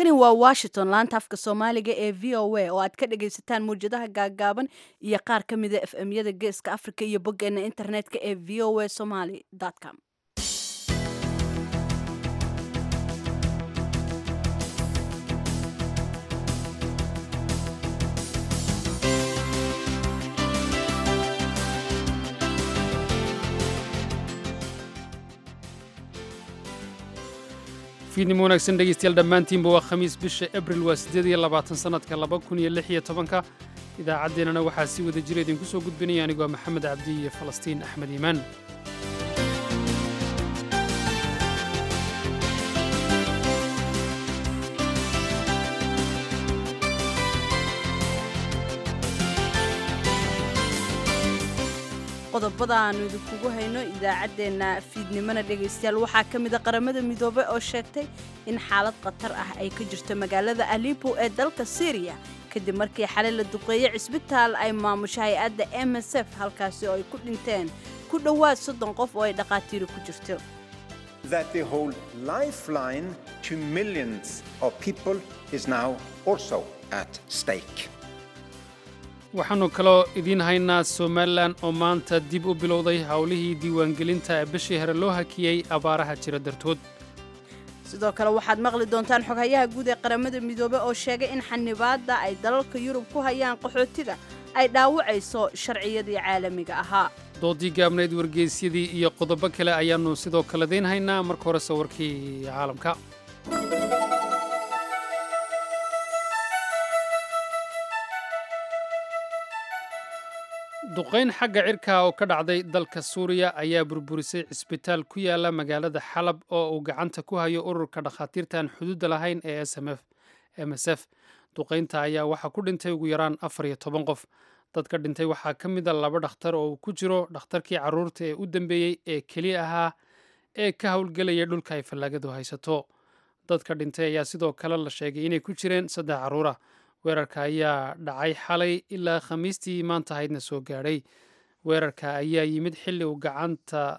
halkani waa washington laanta afka soomaaliga ee v o a oo aad ka dhagaysataan mawjadaha gaagaaban iyo qaar ka mida f m yada geeska africa iyo boggeena internetka ee v o a somaly com fiidnimo wanaagsan dhegeystayaal dhammaantiinba waa khamiis bisha abril waa siddeed iyo labaatan sannadka laba kun iyo lix iyo tobanka idaacaddeenana waxaa si wada jira idinku soo gudbinaya anigoo maxamed cabdi iyo falastiin axmed iimaan qodobada aanu idinkugu hayno idaacaddeenna fiidnimona dhegaystayaal waxaa ka mida qaramada midoobey oo sheegtay in xaalad khatar ah ay ka jirto magaalada alipo ee dalka syriya kadib markii xalay la duqeeyey cisbitaal ay maamusho hay-adda m s f halkaasi oo ay ku dhinteen ku dhowaad soddon qof oo ay dhaqaatiiri ku jirto that the whole lifeline to millions of people is now also at stake. waxaannu kaloo idiin haynaa somalilan oo maanta dib u bilowday howlihii diiwaangelinta ee bishii hore loo hakiyey abaaraha jira dartood sidoo kale waxaad maqli doontaan xoghayaha guud ee qaramada midoobe oo sheegay in xanibaadda ay dalalka yurub ku hayaan qaxootiga ay dhaawacayso sharciyadii caalamiga ahaa doodii gaabnayd wargeysyadii iyo qodobo kale ayaannu sidoo kale idiin haynaa marka hore sawirkii caalamka duqayn xagga cirka oo ka dhacday dalka suuriya ayaa burburisay cisbitaal ku yaala magaalada xalab oo uu gacanta ku hayo ururka dhakhaatiirtaan xuduudda lahayn ee m s f duqaynta ayaa waxaa ku dhintay ugu yaraan afar iyo toban qof dadka dhintay waxaa ka mida laba dhakhtar oo uu ku jiro dhakhtarkii carruurta ee u dambeeyey ee keliya ahaa ee ka howlgelaya dhulka ay fallaagadu haysato dadka dhintay ayaa sidoo kale la sheegay inay ku jireen saddex carruura weerarka ayaa dhacay xalay ilaa khamiistii maanta ahaydna soo gaadhay weerarka ayaa yimid xilli uu gacanta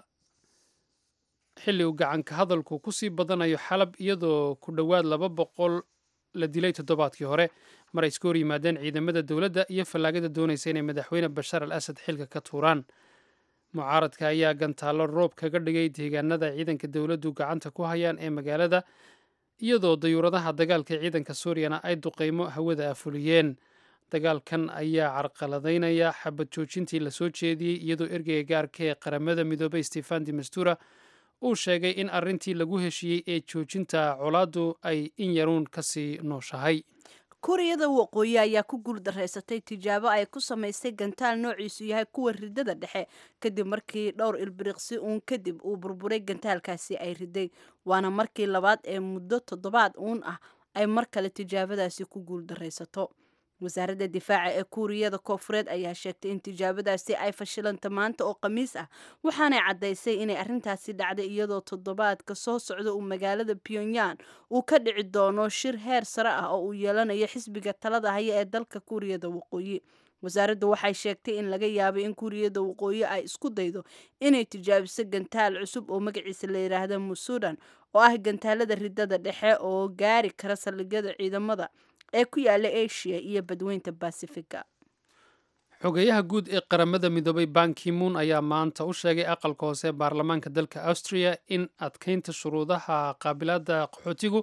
xilli uu gacanka hadalku ku sii badanayo xalab iyadoo ku dhowaad laba boqol la dilay toddobaadkii hore mar ay iska hor yimaadeen ciidamada dowladda iyo fallaagada doonaysa inay madaxweyne bashar al asad xilka ka tuuraan mucaaradka ayaa gantaallo roob kaga dhigay deegaanada ciidanka dowladdu gacanta ku hayaan ee magaalada iyadoo dayuuradaha dagaalka ciidanka suuriyana ay duqeymo hawada afuliyeen dagaalkan ayaa carqaladaynaya xabad joojintii lasoo jeediyey iyadoo ergeyga gaarka ee qaramada midoobay stefan de mastura uu sheegay in arrintii lagu heshiiyey ee joojinta colaaddu ay in yaruun kasii nooshahay kuuriyada waqooyi ayaa ku guuldarraysatay tijaabo ay ku samaysay gantaal noociisu yahay kuwa ridada dhexe kadib markii dhowr ilbiriqsi uun kadib uu burburay gantaalkaasi ay riday waana markii labaad ee muddo toddobaad uun ah ay mar kale tijaabadaasi ku guuldarraysato wasaaradda difaaca ee kuuriyada koofureed ayaa sheegtay in tijaabadaasi ay fashilanta maanta oo khamiis ah waxaanay caddaysay inay arrintaasi dhacday iyadoo toddobaadka soo socda uu magaalada pyongyang uu ka dhici doono shir heer sare ah oo uu yeelanayo xisbiga talada haya ee dalka kuuriyada waqooyi wasaaraddu waxay sheegtay in laga yaabay in kuuriyada waqooyi ay isku daydo inay tijaabiso gantaal cusub oo magaciisa la yidhaahda musudan oo ah gantaalada ridada dhexe oo gaari kara saldhigyada ciidamada ee ku yaala asia iyo badweynta basifiga xogeyaha guud ee qaramada midoobay bankimuun ayaa maanta u sheegay aqalka hoose baarlamaanka dalka austria in adkeynta shuruudaha qaabilaadda qaxootigu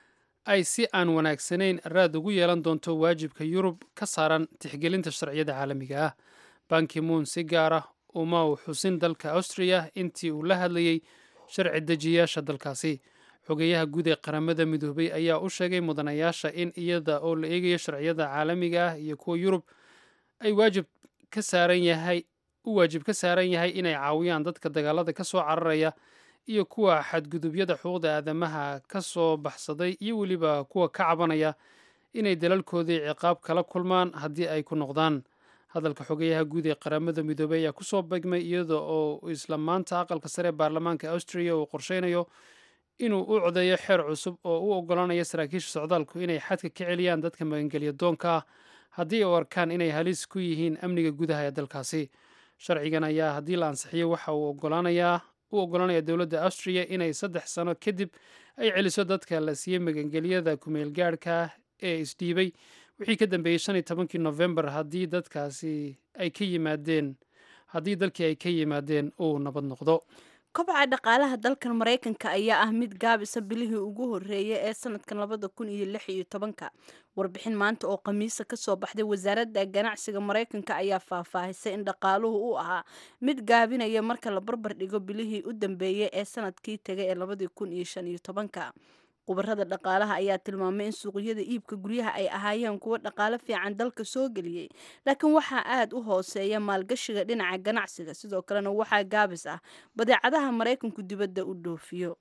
ay si aan wanaagsanayn raad ugu yeelan doonto waajibka yurub ka saaran tixgelinta sharciyada caalamiga ah bankimuun si gaar ah uma uu xusin dalka austria intii uu la hadlayey sharci dejiyaasha dalkaasi xogeyaha guud ee qaramada midoobay ayaa u sheegay mudanayaasha in iyada oo la eegayo sharciyada caalamiga ah iyo kuwa yurub ay waajib ka saaran yahay u waajib ka saaran yahay inay caawiyaan dadka dagaalada ka soo cararaya iyo kuwa xadgudubyada xuquuqda aadamaha ka soo baxsaday iyo weliba kuwa ka cabanaya inay dalalkoodii ciqaab kala kulmaan haddii ay ku noqdaan hadalka xogeyaha guud ee qaramada midoobey ayaa kusoo begmay iyada oo isla maanta aqalka sare ee baarlamaanka austria uu qorsheynayo inuu u codeeyo xeer cusub oo u oggolaanaya saraakiisha socdaalku inay xadka ka celiyaan dadka magangelya doonka ah haddii u arkaan inay halis ku yihiin amniga gudaha ee dalkaasi sharcigan ayaa haddii la ansixiyo waxa uu oggolaanayaa u oggolaanaya dowladda austriya inay saddex sano kadib ay celiso dadka la siiyey magangelyada kumeelgaadhka ee isdhiibay wixii ka dambeeyey shan iyo tobankii novembar haddii dadkaasi ay ka yimaadeen haddii dalkii ay ka yimaadeen uu nabad noqdo kobca dhaqaalaha dalkan maraykanka ayaa ah mid gaabisa bilihii ugu horeeya ee sanadkan labada kun iyo lix iyo tobanka warbixin maanta oo khamiisa kasoo baxday wasaaradda ganacsiga maraykanka ayaa faahfaahisay in dhaqaaluhu uu ahaa mid gaabinaya marka la barbar dhigo bilihii u dambeeyay ee sanadkii tegay ee labadii kun iyo shan iyo tobanka khubarada dhaqaalaha ayaa tilmaamay in suuqyada iibka guryaha ay ahaayeen kuwo dhaqaalo fiican dalka soo geliyey laakiin waxaa aada u hooseeya maalgashiga dhinaca ganacsiga sidoo kalena waxaa gaabis ah badeecadaha maraykanku dibadda u dhoofiyo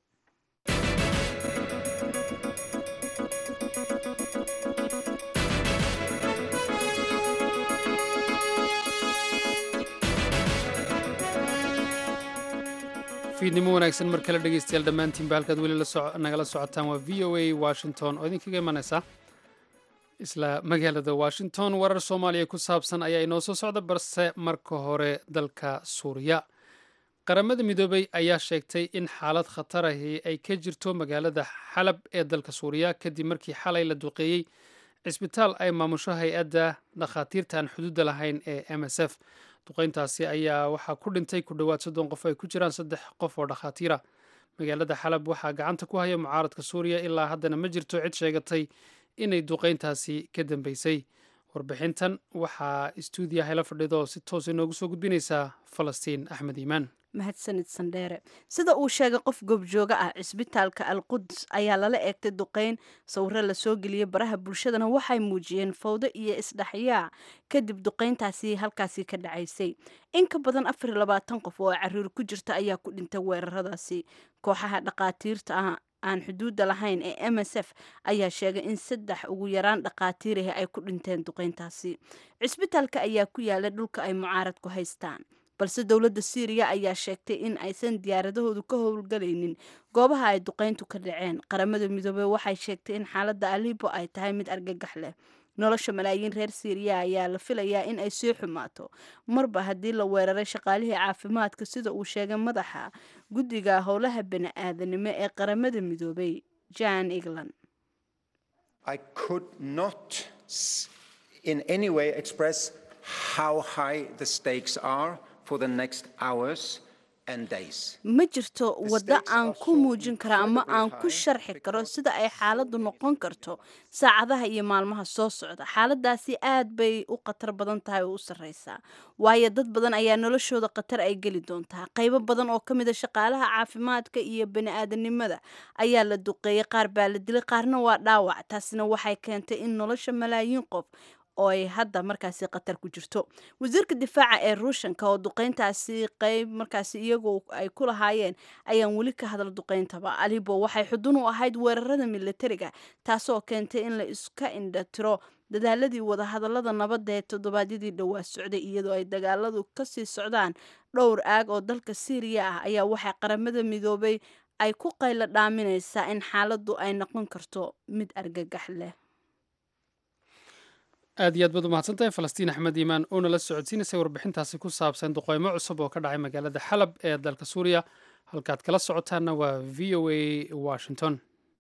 fiidnimo wanaagsan mar kale dhegeystayaal dhammaantiinba halkaad weli nagala socotaan waa v o a washington oo idinkaga imanaysa isla magaalada washington warar soomaaliya ku saabsan ayaa inoo soo socda balse marka hore dalka suuriya qaramada midoobey ayaa sheegtay in xaalad khatarahi ay ka jirto magaalada xalab ee dalka suuriya kadib markii xalay la duqeeyey cisbitaal ay maamusho hay-adda dhakhaatiirta aan xuduudda lahayn ee m s f duqeyntaasi ayaa waxaa ku dhintay ku dhowaad soddon qof ay ku jiraan saddex qof oo dhakhaatiira magaalada xalab waxaa gacanta ku haya mucaaradka suuriya ilaa haddana ma jirto cid sheegatay inay duqeyntaasi ka dambeysay warbixintan waxaa istuudiyaha la fadhido si toos inoogu soo gudbinaysaa falastiin axmed iimaan mahadsanid sandheere sida uu sheegay qof goobjooga ah cisbitaalka al quds ayaa lala eegtay duqeyn sawiro lasoo geliyey baraha bulshadana waxay muujiyeen fawdo iyo isdhexyaac kadib duqeyntaasi halkaasi ka dhacaysay in ka badan afar iyo labaatan qof oo cariir ku jirta ayaa ku dhintay weeraradaasi kooxaha dhakhaatiirta ah aan xuduudda lahayn ee m s f ayaa sheegay in saddex ugu yaraan dhakhaatiirahi ay ku dhinteen duqeyntaasi cisbitaalka ayaa ku yaala dhulka ay mucaaradku haystaan balse dowladda syriya ayaa sheegtay in aysan diyaaradahoodu ka howlgalaynin goobaha ay duqeyntu ka dhaceen qaramada midoobey waxay sheegtay in xaaladda alibo ay tahay mid argagax leh nolosha malaayiin reer syriya ayaa la filayaa in ay sii xumaato marba haddii la weeraray shaqaalihii caafimaadka sida uu sheegay madaxa guddiga howlaha bani-aadanimo ee qaramada midoobey jan england I could not in any way express how high the stakes are for the next hours and days. ma jirto waddo aan ku muujin karo ama aan ku sharxi karo sida ay xaaladdu noqon karto saacadaha iyo maalmaha soo socda xaaladaasi aad bay u khatar badan tahay oo u sarreysaa waayo dad badan ayaa noloshooda khatar ay geli doontaa qaybo badan oo ka mid a shaqaalaha caafimaadka iyo bani-aadanimada ayaa la duqeeyey qaar baa la dilay qaarna waa dhaawac taasina waxay keentay in nolosha malaayiin qof oo ay hadda markaasi khatar ku jirto wasiirka difaaca ee ruushanka oo duqeyntaasi qeyb markaasi iyagu ay ku lahaayeen ayaan weli ka hadal duqeyntaba alibo waxay xudun u ahayd weerarada militariga taasoo keentay in la iska indha tiro dadaaladii wadahadalada nabadda ee toddobaadyadii dhowaa socday iyadoo ay dagaaladu kasii socdaan dhowr aag oo dalka syriya ah ayaa waxay qaramada midoobay ay ku qaylo dhaaminaysaa in xaaladdu ay noqon karto mid argagax leh aad iyo aad baad umahadsan tahay falastiin axmed iimaan oo nala socodsiinaysay warbixintaasi ku saabsan duqeymo cusub oo ka dhacay magaalada xalab ee dalka suuriya halkaad kala socotaanna waa v o a washington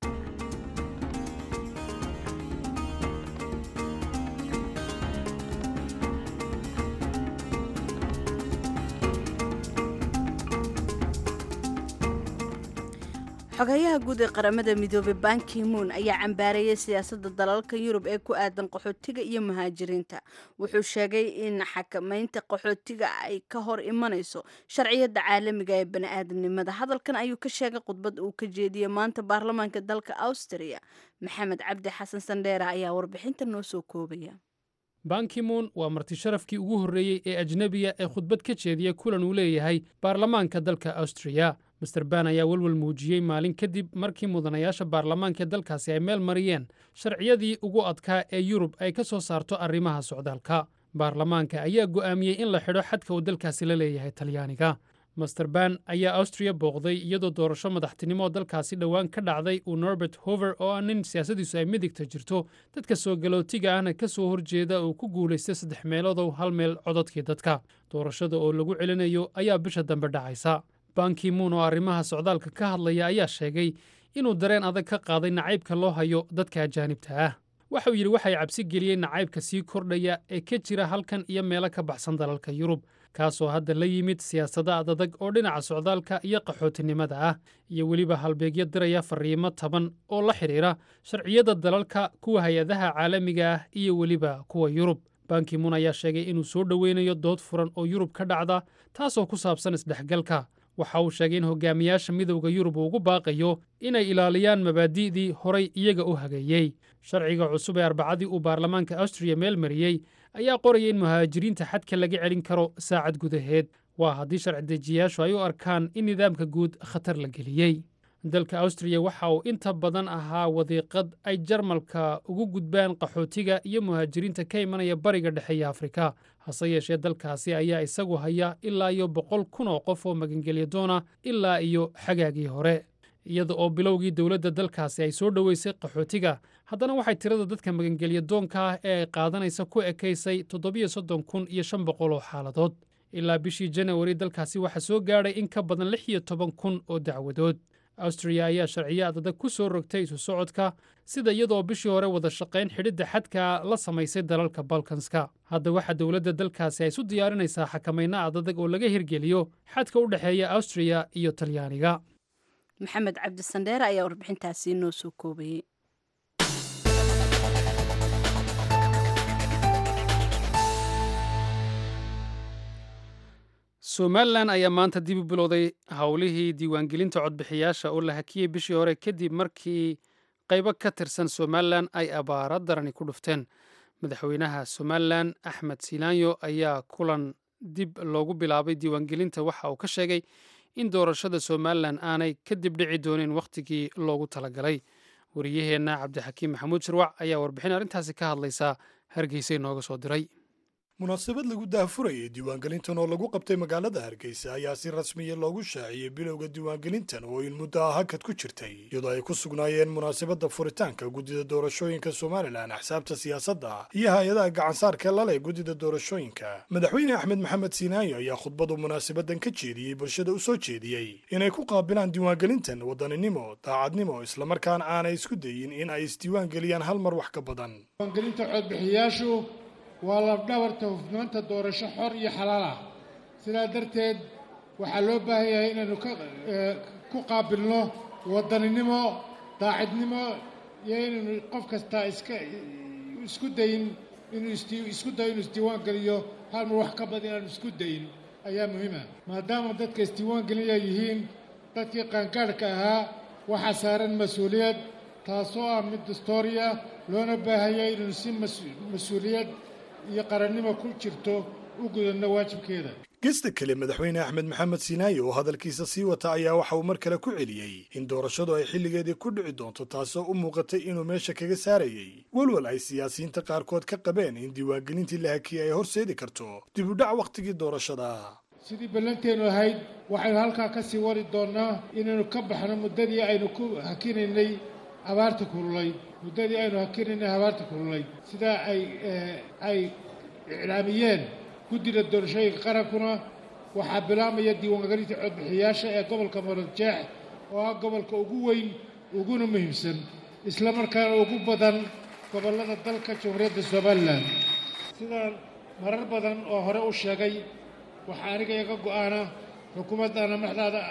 xogayaha guud ee qaramada midoobey bankimuun ayaa cambaareeyay siyaasadda dalalka yurub ee ku aadan qaxootiga iyo muhaajiriinta wuxuu sheegay in xakamaynta qaxootiga ay ka hor imanayso sharciyadda caalamiga ee bani-aadamnimada hadalkan ayuu ka sheegay khudbad uu ka jeediyey maanta baarlamaanka dalka austriya maxamed cabdi xasan sandheera ayaa warbixinta noo soo koobaya bankimoon waa marti sharafkii ugu horreeyey ee ajnebiya ee khudbad ka jeediya kulan uu leeyahay baarlamaanka dalka austriya master ban ayaa welwel muujiyey maalin kadib markii mudanayaasha baarlamaanka dalkaasi ay meel mariyeen sharciyadii ugu adkaa ee yurub ay ka soo saarto arrimaha socdaalka baarlamaanka ayaa go'aamiyey in la xidho xadka uu dalkaasi la leeyahay talyaaniga master ban ayaa austriya booqday iyadoo doorasho madaxtinimo dalkaasi dhowaan ka dhacday uu norbert hover oo ah nin siyaasadiisu ay midigta jirto dadka soo galootiga ahna ka soo horjeeda uu ku guulaystay saddex meeloodow hal meel cododkii dadka doorashada oo lagu celinayo ayaa bisha dambe dhacaysa bankimuun oo arrimaha socdaalka ka hadlaya ayaa sheegay inuu dareen adag ka qaaday nacaybka loo hayo dadka ajaanibta ah waxa uu yidhi waxay cabsi geliyeen nacaybka sii kordhaya ee ka jira halkan iyo meelo ka baxsan dalalka yurub kaasoo hadda la yimid siyaasada adadag oo dhinaca socdaalka iyo qaxootinimada ah iyo weliba halbeegyo diraya fariimo taban oo la xidhiira sharciyada dalalka kuwa hay-adaha caalamiga ah iyo weliba kuwa yurub bankimuun ayaa sheegay inuu soo dhoweynayo dood furan oo yurub ka dhacda taasoo ku saabsan isdhexgalka waxa uu sheegay in hogaamiyaasha midowda yurub uu ugu baaqayo inay ilaaliyaan mabaadi'dii horay iyaga u hageeyey sharciga cusub ee arbacadii uu baarlamaanka austriya meel mariyey ayaa qoraya in muhaajiriinta xadka laga celin karo saacad gudaheed waa haddii sharci dejiyayaashu ay u arkaan in nidaamka guud khatar la geliyey dalka austriya waxa uu inta badan ahaa wadiiqad ay jarmalka ugu gudbaan qaxootiga iyo muhaajiriinta ka imanaya bariga dhexe iyo afrika hase yeeshee dalkaasi ayaa isagu haya ilaa iyo boqol kun oo qof oo magangelya doona ilaa iyo xagaagii hore iyada oo bilowgii dowladda dalkaasi ay soo dhoweysay qaxootiga haddana waxay tirada dadka magangelya doonka ah ee ay qaadanaysa ku ekaysay toddobiyo soddon kun iyo shan boqol oo xaaladood ilaa bishii janawari dalkaasi waxaa soo gaadhay in ka badan lix iyo toban kun oo dacwadood austriya ayaa sharciyo adadag ku soo rogtay isu socodka sida iyadoo bishii hore wada shaqayn xidhidda xadka la samaysay dalalka balkanska hadda waxaa dowladda dalkaasi ay isu diyaarinaysaa xakamayna adadag oo laga hirgeliyo xadka u dhexeeya austriya iyo talyaaniga maxamed cabdi sandheere ayaa warbixintaasi noo soo koobayey somalilan ayaa maanta dib u bilowday howlihii diiwaangelinta codbixiyaasha oo la hakiyey bishii hore kadib markii qaybo ka tirsan somalilan ay abaara darani ku dhufteen madaxweynaha somalilan axmed silaanyo ayaa kulan dib loogu bilaabay diiwaangelinta waxa uu ka sheegay in doorashada somalilan aanay kadib dhici doonin wakhtigii loogu talagalay wariyaheenna cabdixakiim maxamuud shirwac ayaa warbixin arrintaasi ka hadlaysa hargeysa inooga soo diray munaasabad lagu daahfurayay diiwaangelintan oo lagu qabtay magaalada hargeysa ayaa si rasmiya loogu shaaciyey bilowga diiwaangelintan oo in muddo ah hakad ku jirtay iyadoo ay ku sugnaayeen munaasabadda furitaanka guddida doorashooyinka somalilan axsaabta siyaasadda iyo hay-adaha gacansaarka lale guddida doorashooyinka madaxweyne axmed maxamed siinaayo ayaa khudbadu munaasabadan ka jeediyey bulshada u soo jeediyey inay ku qaabilaan diiwaangelintan wadaninimo daacadnimo islamarkaana aanay isku dayin in ay isdiiwaangeliyaan hal mar wax ka badan waa labdhabarta hufnaanta doorasho xor iyo xalaal ah sidaa darteed waxaa loo baahan yahay inaynu ku qaabilno wadaninimo daacidnimo iyo inaynu qof kastaa iska isku dayin inuu isku dayo inuu isdiiwaan geliyo hal mar wax ka badan inaanu isku dayin ayaa muhiima maadaama dadka isdiiwaan gelinaya yihiin dadkii qaangaadhka ahaa waxaa saaran mas-uuliyad taasoo ah mid dastooriya loona baahan yahay inaynu si mas-uuliyad iyo qarannimo ku jirto u gudanno waajibkeeda gesta kale madaxweyne axmed maxamed siinaayo oo hadalkiisa sii wata ayaa waxa uu mar kale ku celiyey in doorashadu ay xilligeedii ku dhici doonto taasoo u muuqatay inuu meesha kaga saarayey walwal ay siyaasiyiinta qaarkood ka qabeen in diiwaangelintii la hakiyey ay horseedi karto dib u dhac wakhtigii doorashada sidii ballanteenu ahayd waxaynu halkaa ka sii wari doonnaa inaynu ka baxno muddadii aynu ku hakinaynay abaarta kululayd muddadii aynu hakinaynay abaarta kululayd sidaa ay ay iclaamiyeen guddida doorashooyinka qarankuna waxaa bilaabmaya diiwaangelinta codbixiyaasha ee gobolka marodjeex oo ah gobolka ugu weyn uguna muhiimsan isla markaana ugu badan gobollada dalka jamhuuriyadda somalilan sidaan marar badan oo hore u sheegay waxaa aniga iga go'aana xukuumaddaana madaxdaada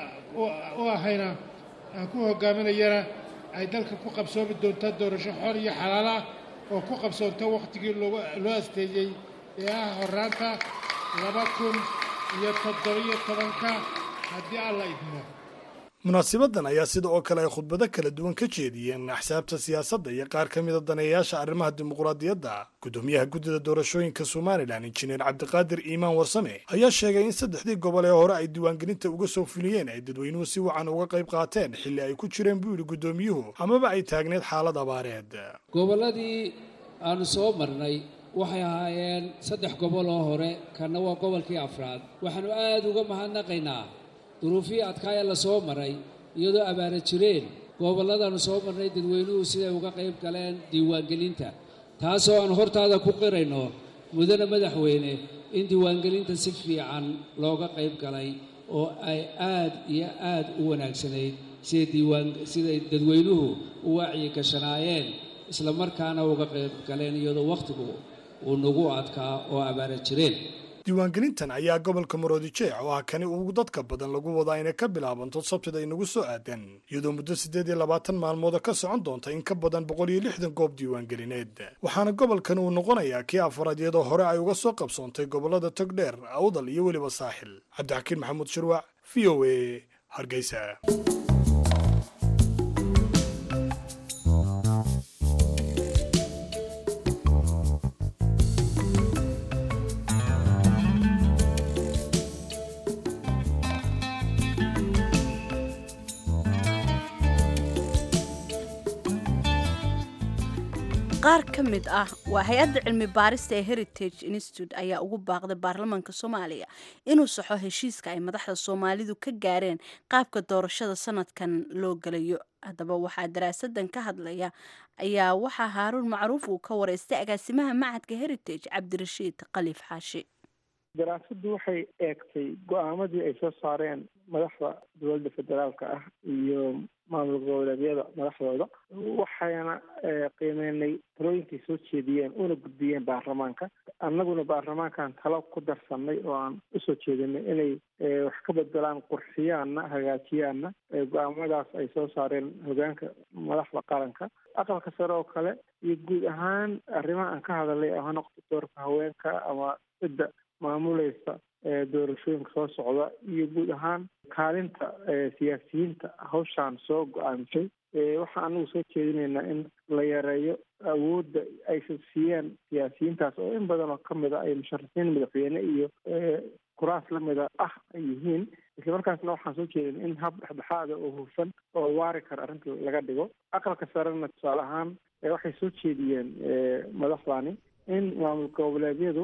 u ahayna aan ku hogaaminayana ay dalka ku qabsoomi doontaa doorasho xor iyo xalaal ah oo ku qabsoonta wakhtigii loo asteeyey ee ah horraanta laba kun iyo toddobiyo tobanka haddii alla idmo munaasabadan ayaa sida oo kale ay khudbado kala duwan ka jeediyeen axsaabta siyaasadda iyo qaar ka mida daneeyayaasha arrimaha dimuqraadiyadda guddoomiyaha guddida doorashooyinka somalilan injineer cabdiqaadir iimaan warsame ayaa sheegay in saddexdii gobol ee hore ay diiwaangelinta uga soo fuliyeen ay dadweynuhu si wacan uga qayb qaateen xilli ay ku jireen buu yidhi guddoomiyuhu amaba ay taagneed xaalad abaareed gobolladii aanu soo marnay waxay ahaayeen saddex gobol oo hore kanna waa gobolkii afraad waxaannu aad uga mahadnaqaynaa duruufihii adkaaya la soo maray iyadoo abaara jireen gobolladaannu soo marnay dadweynuhu siday uga qayb galeen diiwaangelinta taasoo aan hortaada ku qirayno mudane madaxweyne in diiwaangelinta si fiican looga qayb galay oo ay aad iyo aad u wanaagsanayd siday diiwaan siday dadweynuhu u wacyi gashanaayeen isla markaana uga qayb galeen iyadoo wakhtigu uu nagu adkaa oo abaara jireen diiwaangelintan ayaa gobolka maroodijeec oo ah kani ugu dadka badan lagu wadaa inay ka bilaabanto sabtida inagu soo aadan iyadoo muddo siddeed iyo labaatan maalmooda ka socon doonta in ka badan boqol iyo lixdan goob diiwaangelineed waxaana gobolkan uu noqonayaa kii afaraad iyadoo hore ay uga soo qabsoontay gobollada togdheer awdal iyo weliba saaxil cabdixakiin maxamuud shirwac v o a hargeysa qaar ka mid ah waa hay-adda cilmi baarista ee heritage institute ayaa ugu baaqday baarlamaanka soomaaliya inuu saxo heshiiska ay madaxda soomaalidu ka gaareen qaabka doorashada sanadkan loo gelayo haddaba waxaa daraasadan ka hadlaya ayaa waxaa haaruun macruuf uu ka wareystay agaasimaha macadka heritage cabdirashiid khaliif xaashi daraasaddu waxay eegtay go-aamadii ay soo saareen madaxda dowladda federaalka ah iyo maamul goboleedyada madaxdooda waxayna qiimeynay talooyinkay soo jeediyeen una gudbiyeen baarlamaanka annaguna baarlamaankan talo ku darsanay oo aan usoo jeedinay inay wax ka bedelaan qurxiyaanna hagaajiyaanna go-aamadaas ay soo saareen hogaanka madaxda qaranka aqalka sare oo kale iyo guud ahaan arrimaha aan ka hadalay ha noqoto doorka haweenka ama cidda maamulaysa doorashooyinka soo socda iyo guud ahaan kaalinta siyaasiyiinta hawshaan soo go-aamisay waxaa anagu soo jeedinaynaa in la yareeyo awoodda ay siiyeen siyaasiyiintaas oo in badan oo kamid a ay musharaxiin madaxweyne iyo kuraas lamida ah ay yihiin isla markaasna waxaan soo jeedina in hab dhexdhexaada oo hufan oo waari kara arrinta laga dhigo aqalka sarena tusaale ahaan waxay soo jeediyeen madaxdani in maamul goboleedyadu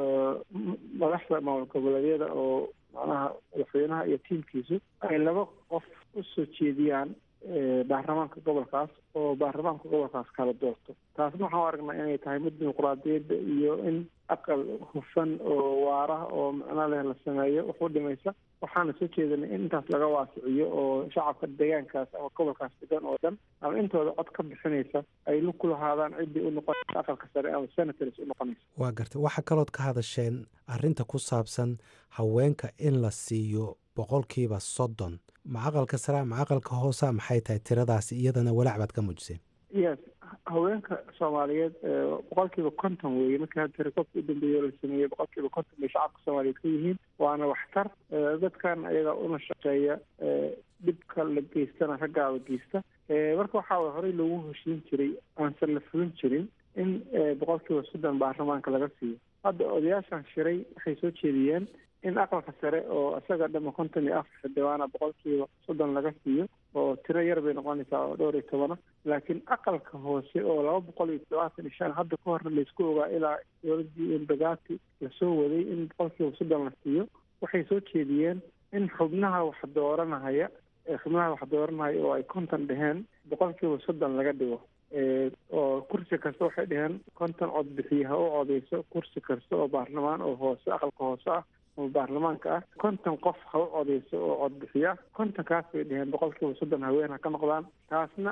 madaxda maamul goboleedyada oo macnaha madaxweynaha iyo tiimkiisu ay laba qof usoo jeediyaan baarlamaanka gobolkaas oo baarlamaanka gobolkaas kala doorto taasna waxaan u aragnaa inay tahay mid dimuqraadiyadda iyo in aqal hufan oo waara oo macno leh la sameeyo wax u dhimaysa waxaana soo jeedinay in intaas laga waasiciyo oo shacabka deegaankaas ama gobolkaas degan oo dhan ama intooda cod ka bixinaysa ay lug ku lahaadaan ciddii u noqonaysa aqalka sare ama senators u noqonaysa waa gartay waxaa kalood ka hadasheen arrinta ku saabsan haweenka in la siiyo boqolkiiba soddon ma aqalka sare ma aqalka hoosa maxay tahay tiradaasi iyadana walaac baad ka muujiseen yes haweenka soomaaliyeed boqolkiiba konton weeye markii hadda tirakoobka u dambeeya la sameeyey boqolkiiba konton bay shacabka soomaaliyeed ka yihiin waana waxtar dadkan ayaga una shaqeeya dhibka la geystana raggaaba geysta marka waxaa way horey loogu heshiin jiray aansan la fulin jirin in boqolkiiba soddon baarlamaanka laga siiyo hadda odayaashan shiray waxay soo jeediyeen in aqalka sare oo isaga dhama konton iyo afar xildhibaana boqolkiiba soddon laga siiyo oo tiro yar bay noqonaysaa oo dhowr iyo tobana laakiin aqalka hoose oo laba boqol iyo todobaatan iyo shan hadda ka horna laysku ogaa ilaa dowladii embagati lasoo waday in boqolkiiba soddon la siiyo waxay soo jeediyeen in xubnaha wax dooranahaya xubnaha wax dooranahaya oo ay konton dheheen boqolkiiba soddon laga dhigo oo kursi kasta waxay dheheen konton cod bixiye ha u codeyso kursi kasta oo baarlamaan oo hoose aqalka hoose ah oo baarlamaanka ah konton qof ha u codeyso oo codbixiya kontonkaas bay dheheen boqolkiiba soddon haween ha ka noqdaan taasna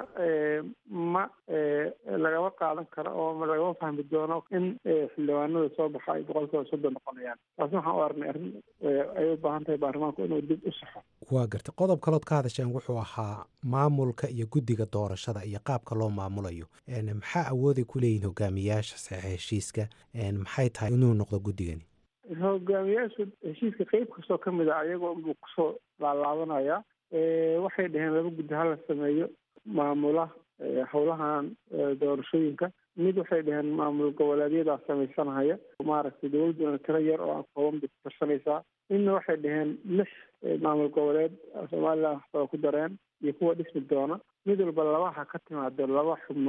ma lagama qaadan karo oo lagama fahmi doono in xildhibaanada soo baxa ay boqolkiiba soddon noqonayaan taasna waxaan u aragnay arrin ay u baahan tahay baarlamaanku inuu dib u saxo waa gartay qodob kalood ka hadasheen wuxuu ahaa maamulka iyo guddiga doorashada iyo qaabka loo maamulayo maxaa awooday ku leeyihin hogaamiyaasha saxiixa heshiiska maxay tahay inuu noqdo guddigani hogaamiyaasha heshiiska qeyb kastoo ka mid a ayagoo unbuu kusoo laalaabanaya waxay dhaheen laba guddi hala sameeyo maamula howlahan doorashooyinka mid waxay dhaheen maamul goboleedyadaa samaysanahaya maaragtay dowladduna tiro yar oo aan kooban bay ku tarsanaysaa midna waxay dhaheen lix maamul goboleed somalilan waxbaa ku dareen iyo kuwa dhismi doona mid walba labaha ka timaado laba xubnood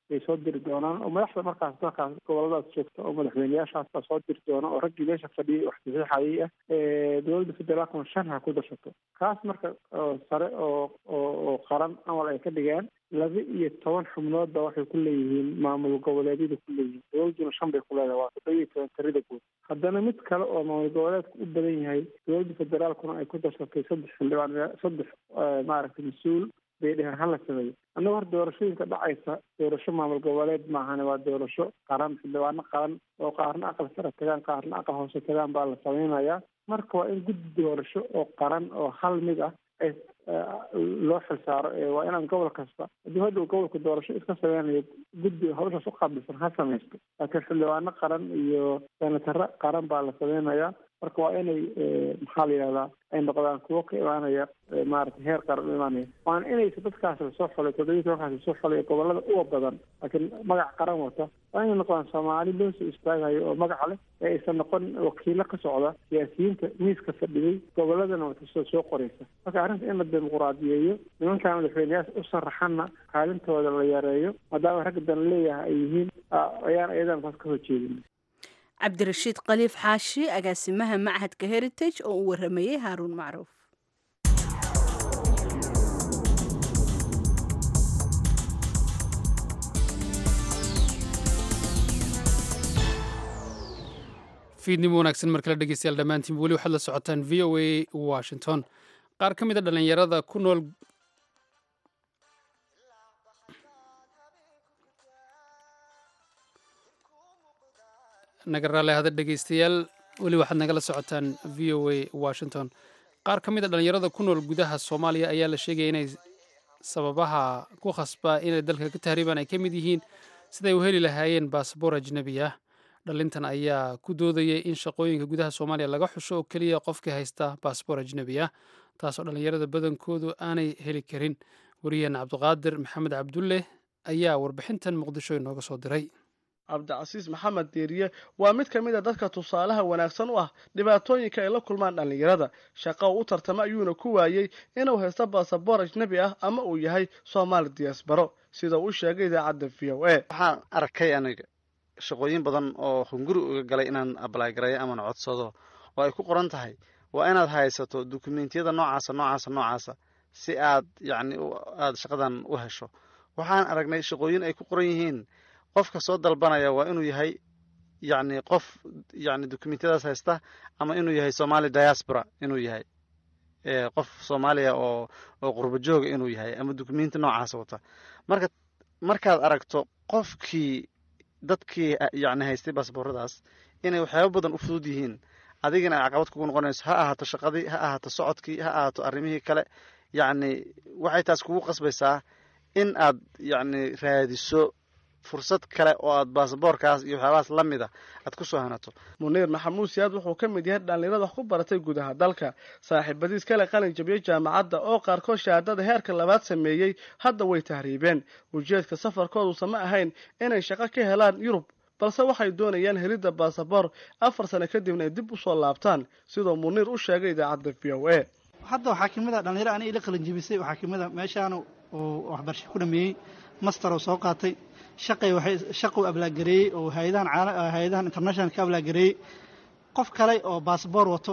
bay soo diri doonaan oo madaxda markaas dalkaas goboladaas joogta oo madaxweyneyaashaas baa soo diri doona oo raggii meesha fadhiyay wax saxiixayay ah dowladda federaalkuna shan ha ku darsato kaas marka sare oo oo oo qaran amal ay ka dhigeen laba iyo toban xubnood ba waxay ku leeyihiin maamul goboleedyada ku leeyihiin dowladduna shan bay ku leedahay waa toddoba iyo toban tirada guud haddana mid kale oo maamul goboleedka u badan yahay dowladda federaalkuna ay ku darsatay saddex xildhibaan saddex maaragtay mas-uul bay dheheen hala sameeyo annaga hor doorashooyinka dhacaysa doorasho maamul goboleed maahane waa doorasho qaran xildhibaano qaran oo qaarna aqal sare tagaan qaarna aqal hoose tagaan baa la sameynayaa marka waa in guddi doorasho oo qaran oo hal mid ah ay loo xilsaaro waa inaan gobol kasta haddii hadhow gobolka doorasho iska sameynayo guddi hawshaas u qaabilsan ha samaysto laakiin xildhibaano qaran iyo senataro qaran baa la sameynayaa marka waa inay maxaa la yihahdaa ay noqdaan kuwo ka imaanaya maaragtay heer qaran u imaanaya waana inaysa dadkaas lasoo xolay toddobiyi tobankaas lasoo xolay gobolada uga badan laakiin magac qaran wata waa inay noqdaan soomaali loo soo istaagayo oo magac leh ee aysan noqon wakiilo ka socda siyaasiyiinta miiska fadhiyey goboladana watasoo soo qoraysa marka arrinta in la dimuquraadiyeeyo nimankan madaxweyneyaasha u saraxanna kaalintooda la yareeyo maadaama ragga dan leeyahay ay yihiin ayaan ayadan taas ka horjeedin cabdirashiid khaliif xaashi agaasimaha machadka heritage oo uu waramayey haaruun macruuf fiidnimo wanaagsan mar kale dhegeystayaal dhammaantiin weli waxaad la socotaan v o a washington qaar ka mid a dhallinyarada ku nool naga raale hada dhegeystayaal weli waxaad nagala socotaan v o a washington qaar ka mid a dhallinyarada ku nool gudaha soomaaliya ayaa la sheegaya inay sababaha ku khasba inay dalka ka tahriibaan ay ka mid yihiin siday u heli lahaayeen baasboor ajnebi ah dhalintan ayaa ku doodayay in shaqooyinka gudaha soomaaliya laga xusho oo keliya qofkii haysta baasboor ajnebi ah taasoo dhallinyarada badankoodu aanay heli karin wariyaheena cabdiqaadir maxamed cabdulle ayaa warbixintan muqdisho inooga soo diray cabdicasiis maxamed deeriye waa mid ka mid a dadka tusaalaha wanaagsan u ah dhibaatooyinka ay la kulmaan dhallinyarada shaqo u tartama ayuuna ku waayey inuu haysto baasaboor ajnebi ah ama uu yahay soomaali diyaasbaro sida uu sheegay idaacadda v o a waxaan arkay aniga shaqooyin badan oo hunguri uga galay inaan ablay gareeyo aman codsado oo ay ku qoran tahay waa inaad haysato dukumentiyada noocaasa noocaasa noocaasa si aad yacni aada shaqadan u hesho waxaan aragnay shaqooyin ay ku qoran yihiin qofka soo dalbanaya waa inuu yahay yacni qof yacni dukumentiyadaas haysta ama inuu yahay somali diaspora inuu yahay qof soomaaliya oo oo qurbo jooga inuu yahay ama dukumenti noocaas wata marka markaad aragto qofkii dadkii yacni haystay baasbooradaas inay waxyaaba badan u fudud yihiin adigana ay caqabad kugu noqonayso ha ahaato shaqadii ha ahaato socodkii ha ahaato arrimihii kale yacni waxay taas kugu qasbaysaa in aad yacni raadiso fursad kale oo aad baasaboorkaas iyo waxyaabahaas la mid a aad ku soo hanato muniir maxamuud siyaad wuxuu ka mid yahay dhallinyarada wax ku baratay gudaha dalka saaxiibadiis kale qalin jabiyey jaamacadda oo qaarkood shahaadada heerka labaad sameeyey hadda way tahriibeen ujeedka safarkoodusa ma ahayn inay shaqo ka helaan yurub balse waxay doonayaan helidda baasaboor afar sano kadibna ay dib u soo laabtaan sidoo muniir u sheegay idaacadda v o a hadda waxaa kamid a dhallinyaro ani ila qalin jabisay waxaa kamid a meeshaan uu waxbarasho ku dhameeyey master oo soo qaatay shaqay waxay shaquu ablaagareeyey oo hay-adahan caala hay-adahan international ka ablaagareeyey qof kale oo baasboor wato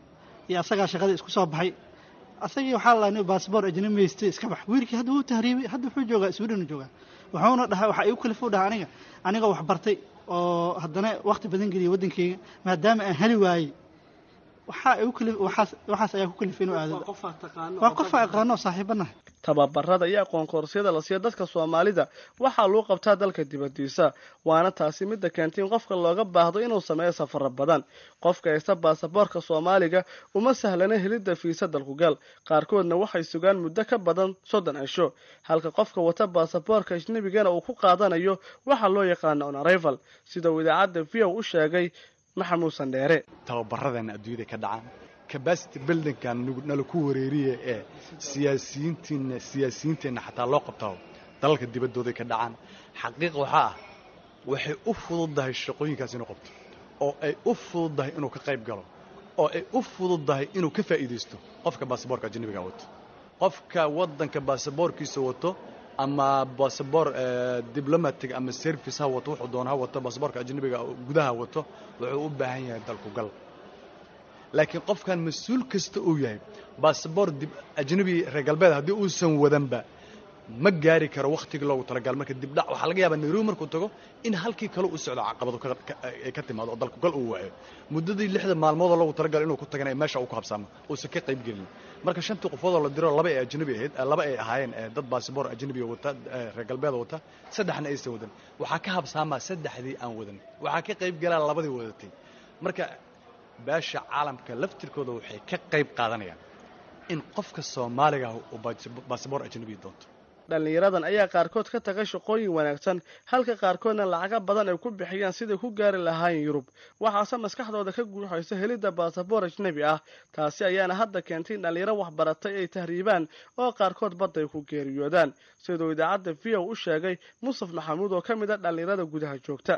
iyo asagaa shaqadii isku soo baxay asagii waxaa la nin baasboor ajnabi haystay iska bax wiilkii hadda wuu tahriibay hadda wuxuu joogaa sweden joogaa wuxuuna dhahay waxaa igu kalifuu dhaha aniga anigoo wax bartay oo haddana wakhti badan geliyay waddankeyga maadaama aan heli waayey waxaa igu kalif waxaas waxaas ayaa ku kalifay inuu aado waa qof aqaano oo saaxiibanahay tababarada iyo aqoon koorsiyada la siiya dadka soomaalida waxaa lagu qabtaa dalka dibadiisa waana taasi midda keentay in qofka looga baahdo inuu sameeyo safaro badan qofka haysta baasaboorka soomaaliga uma sahlana helidda fiisa dalkugal qaarkoodna waxay sugaan muddo ka badan soddon cisho halka qofka wata baasaboorka ajnebigana uu ku qaadanayo waxaa loo yaqaana on arrival sida uu idaacadda v o u sheegay maxamuud sandheere tababaradana adduunyada ka dhacaan cabacity buildingkan nala ku wareeriya ee siyaasiyiintiina siyaasiyiinteenna xataa loo qabtaa dalalka dibaddooday ka dhacaan xaqiiq waxaa ah waxay u fududdahay shaqooyinkaas inuu qabto oo ay u fududdahay inuu ka qayb galo oo ay u fududdahay inuu ka faa'iidaysto qofka baasaboorka ajnabiga wato qofka waddanka baasaboorkiisa wato ama basaboor diblomatic ama service ha wato wuxuu doona ha wato basaboorka ajnabiga gudaha wato wuxuu u baahan yahay dalku gal laakiin qofkan mas-uul kasta uu yahay basaboor ajnabi reer galbeed haddii uusan wadanba ma gaari karo wakhtigii loogu talagal marka dibdhac waxaa laga yaabaa nairobi markuu tago in halkii kale u socdo caqabado ay ka timaado oo dalku gal uu waayo muddadii lixda maalmoodoo loogu talagal inuu ku tagana meesha uu ku habsaamo uusan ka qayb gelin marka shantii qofoodoo la diro laba ay ajnabi ahayd laba ay ahaayeen dad basaboor ajnabiga wata reer galbeeda wata saddexna aysan wadan waxaa ka habsaamaa saddexdii aan wadan waxaa ka qayb galaa labadii wadatay marka beesha caalamka laftirkooda waxay ka qayb qaadanayaan in qofka soomaaliga uu basaboor ajnabiga doonto dhallinyaradan ayaa qaarkood ka taga shaqooyin wanaagsan halka qaarkoodna lacaga badan ay ku bixiyaan siday ku gaari lahaayeen yurub waxaase maskaxdooda ka guuxaysa helidda baasaboor ajnebi ah taasi ayaana hadda keentay in dhallinyaro waxbaratay ay tahriibaan oo qaarkood badda ay ku geeriyoodaan siduu idaacadda v o u sheegay mustaf maxamuud oo ka mid a dhallinyarada gudaha joogta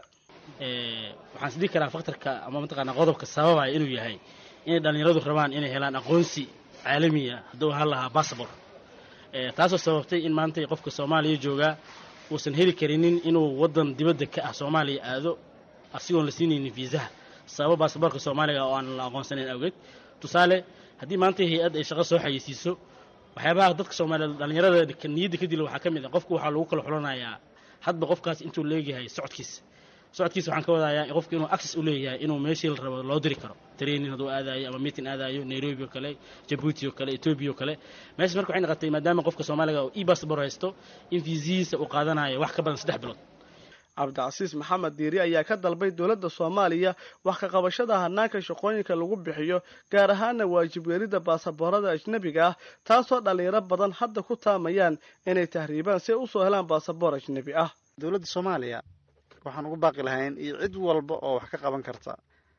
waxaan isdhihi karaa faktarka ama mataqaanaa qodobka sababaya inuu yahay inay dhallinyaradu rabaan inay helaan aqoonsi caalamiya hadduu ahaan lahaa bassabor taasoo sababtay in maanta qofka soomaaliya joogaa uusan heli karinin inuu waddan dibadda ka ah soomaaliya aado asigoon la siinaynin fiisaha sababo baasaboorka soomaaliga oo aan la aqoonsanayn awgeed tusaale haddii maanta hay-add ay shaqo soo xayeysiiso waxyaabaha dadka soomaaliyeed dhallinyarada niyadda ka dila waxaa ka mid ah qofku waxaa lagu kala xulanayaa hadba qofkaas intuu leegyahay socodkiisa socodkiisa waxaan ka wadayaa qofku inuu access u leeyahay inuu meeshii la rabo loo diri karo training hadduu aadaayo ama meeting aadaayo nairobi oo kale jabuuti oo kale etoobiya oo kale meeshaas marka waxay noqotay maadaama qofka soomaaliga oo e-bassabor haysto in fiisihiisa uu qaadanayo wax ka badan saddex bilood cabdicasiis maxamed diiri ayaa ka dalbay dowladda soomaaliya wax ka qabashada hanaanka shaqooyinka lagu bixiyo gaar ahaana waajib weelidda baasaboorada ajnebiga ah taasoo dhallinyaro badan hadda ku taamayaan inay tahriibaan si ay usoo helaan baasaboor ajnebi ah dowladda soomaaliya waxaan ugu baaqi lahayn iyo cid walba oo wax ka qaban karta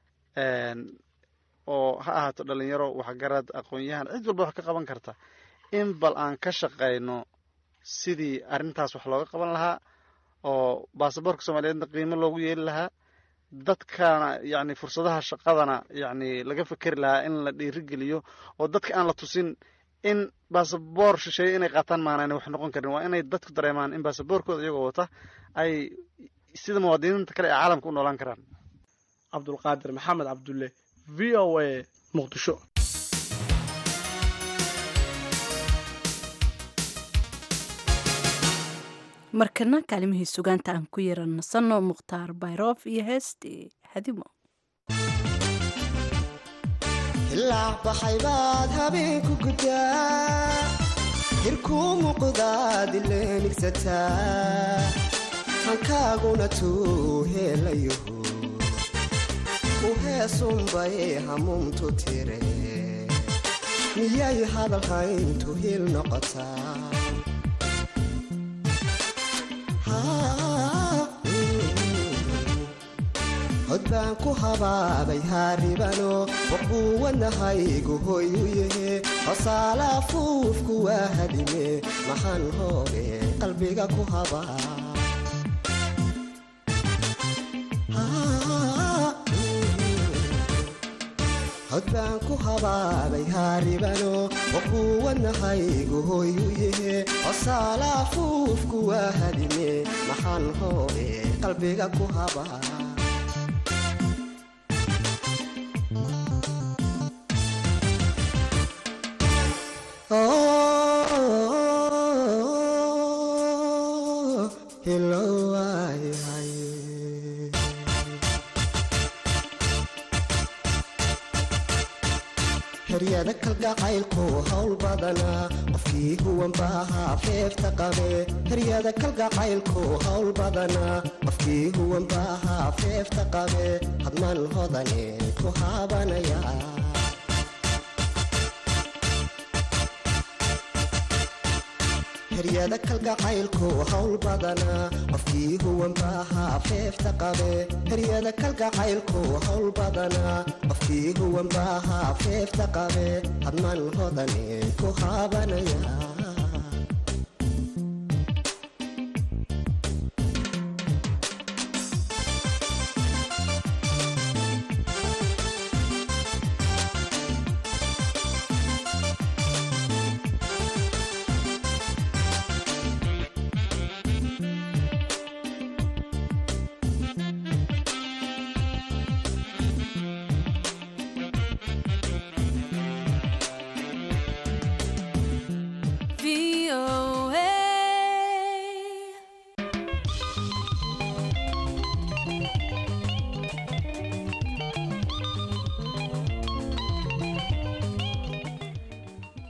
oo ha ahaato dhalinyaro waxgarad aqoon-yahan cid walba wax ka qaban karta in bal aan ka shaqayno sidii arrintaas wax looga qaban lahaa oo baasaboorka soomaaliyeedna qiimo loogu yeeli lahaa dadkana yacni fursadaha shaqadana yacni laga fekeri lahaa in la dhiirigeliyo oo dadka aan la tusin in baasaboor shisheeye inay qaataan maanaan wax noqon karin waa inay dadku dareemaan in baasaboorkooda iyagoo wata ay sida muwaadiniinta kale ee caalamka u noolaan karaan cabdulqaadir maxamed cabdulle v o a muqdisho markana kaalimihii sugaanta aan ku yaran nasanno mukhtaar bayroof iyo heestii hadimo ilaac baxay baad habeenku guddaa hirkuu muuqdaad ileenigsataa hankaaguna tuu heelayaho u heesunbay hamuuntu tire miyay hadalhayntu hil noqotaa hod baan ku habaabay haaribano waquuwanahaygu hoy u yahe hosaala afuufku waa hadime maxaan hooge qalbiga ku habaa hod baan ku habaabay haaribano waquuwanahaygu hoy u yahe hosaala afuufku waa hadime maxaan hooge qalbiga ku habaa heryada kalgacaylku hawl badanaa qofkii huwanbaahaa feefta qabe heryada kalgacaylku hawl badanaa qofkii huwanbaahaa feefta qabe hadman hodane ku haabanaya heryada kalgacaylku hawl badanaa qofkii huwanbaahaa feefta qabe heryada kalgacaylku hawl badanaa qofkii huwanbaahaa feefta qabe hadman hodane ku haabanaya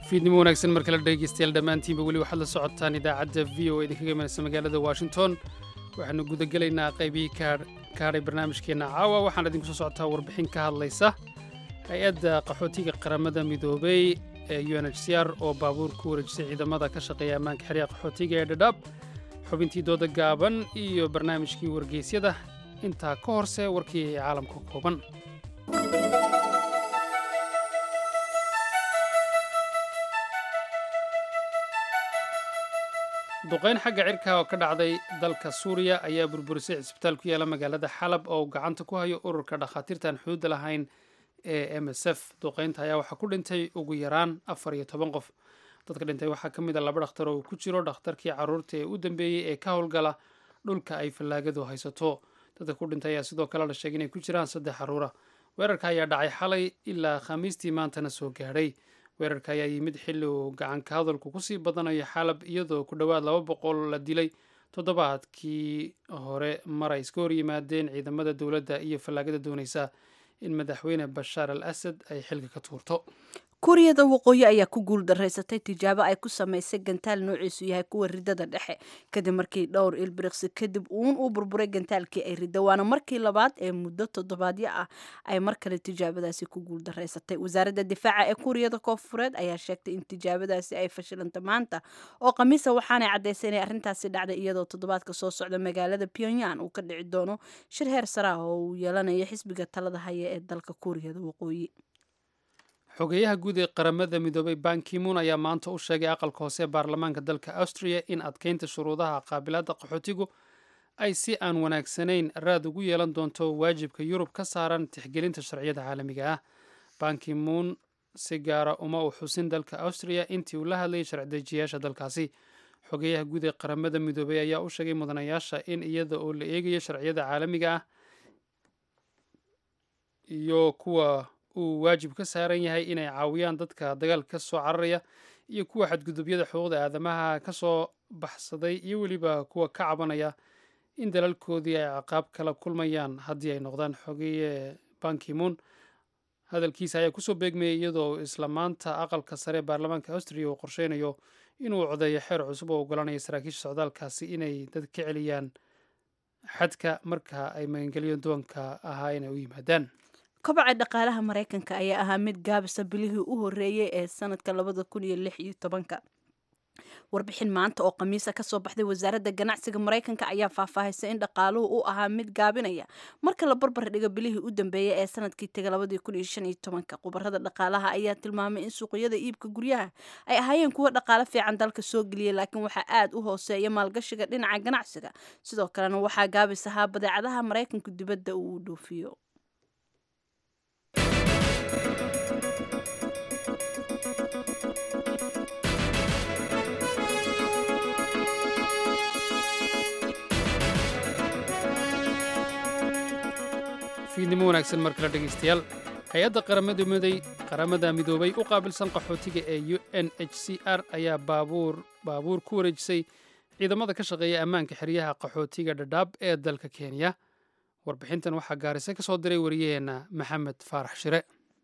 fiidnimo wanaagsan mar kale dhegeystayaal dhammaantiinba weli waxaad la socotaan idaacadda v o idinkaga imanaysa magaalada washington waxaanu gudagelaynaa qaybihii ka hadhay barnaamijkeenna caawa waxaan idinku soo socotaa warbixin ka hadlaysa hay-adda qaxootiga qaramada midoobey ee u n h c r oo baabuur ku wareejisay ciidamada ka shaqeeya ammaanka xeryaha qaxootiga ee dhadhaab xubintii dooda gaaban iyo barnaamijkii wargeysyada intaa ka horse warkii caalamka kooban duqayn xagga cirka oo ka dhacday dalka suuriya ayaa burburisay cisbitaal ku yaala magaalada xalab oo gacanta ku hayo ururka dhakhaatiirtaan xuduudda lahayn ee m s f duqaynta ayaa waxaa ku dhintay ugu yaraan afar iyo toban qof dadka dhintay waxaa ka mid a laba dhakhtar oo ku jiro dhakhtarkii carruurta ee u dambeeyey ee ka howlgala dhulka ay fallaagadu haysato dadka ku dhintay ayaa sidoo kale la sheegay inay ku jiraan saddex carruura weerarka ayaa dhacay xalay ilaa khamiistii maantana soo gaadhay weerarka ayaa yimid xilli uu gacanka hadalku kusii badanayo xalab iyadoo ku dhowaad laba boqol la dilay toddobaadkii hore mar ay iska hor yimaadeen ciidamada dowladda iyo fallaagada doonaysa in madaxweyne bashaar al asad ay xilka ka tuurto kuuriyada waqooyi ayaa ku guul daraysatay tijaabo ay ku samaysay gantaal noociisu yahay kuwa ridada dhexe kadib markii dhowr ilbiriqsi kadib uun uu burburay gantaalkii ay ridda waana markii labaad ee muddo toddobaadyo ah ay mar kale tijaabadaasi ku guul daraysatay wasaaradda difaaca ee kuuriyada koonfureed ayaa sheegtay in tijaabadaasi ay fashilanta maanta oo khamiisa waxaanay caddaysay inay arrintaasi dhacday iyadoo toddobaadka soo socda magaalada pyongyang uu ka dhici doono shir heer sare ah oo uu yeelanayo xisbiga talada haya ee dalka kuuriyada waqooyi xogeyaha guud ee qaramada midoobay bankimuun ayaa maanta u sheegay aqalka hoose ee baarlamaanka dalka austria in adkeynta shuruudaha qaabilaadda qaxootigu ay si aan wanaagsanayn raad ugu yeelan doonto waajibka yurub ka saaran tixgelinta sharciyada caalamiga ah bankimuun si gaara uma u xusin dalka austria intii uu la hadlayay sharcidejiyaasha dalkaasi xogeyaha guud ee qaramada midoobay ayaa u sheegay mudanayaasha in iyada oo la eegayo sharciyada caalamiga ah iyo kuwa uu waajib ka saaran yahay inay caawiyaan dadka dagaalka ka soo cararaya iyo kuwa xadgudubyada xuquuqda aadamaha ka soo baxsaday iyo weliba kuwa ka cabanaya in dalalkoodii ay ciqaab kala kulmayaan haddii ay noqdaan xogeeye bankimuun hadalkiisa ayaa kusoo beegmayay iyadoo isla maanta aqalka sare ee baarlamaanka austria uu qorsheynayo inuu codeeyo xeer cusub oo ogolanaya saraakiisha socdaalkaasi inay dad ka celiyaan xadka marka ay magangelyo doonka ahaa inay u yimaadaan kobaca dhaqaalaha maraykanka ayaa ahaa mid gaabisa bilihii u horeeyey ee sanadka labada kun iyo lix iyo tobanka warbixin maanta oo khamiisa kasoo baxday wasaaradda ganacsiga maraykanka ayaa faahfaahaysa in dhaqaaluhu u ahaa mid gaabinaya marka la barbar dhigo bilihii u dambeeyey ee sanadkii taga labadii kun iyo shan iyo tobanka khubarada dhaqaalaha ayaa tilmaamay in suuqyada iibka guryaha ay ahaayeen kuwo dhaqaalo fiican dalka soo geliyay laakiin waxaa aad u hooseeya maalgashiga dhinaca ganacsiga sidoo kalena waxaa gaabis ahaa badeecadaha maraykanku dibadda uu u dhoofiyo fiidnimo wanaagsan mar kale dhegaystayaal hay-adda qaramada miday qaramada midoobay u qaabilsan qaxootiga ee u n h c r ayaa baabuur baabuur ku wareejisay ciidamada ka shaqeeya ammaanka xeryaha qaxootiga dhadhaab ee dalka kenya warbixintan waxaa gaarise ka soo diray wariyaheenna maxamed faarax shire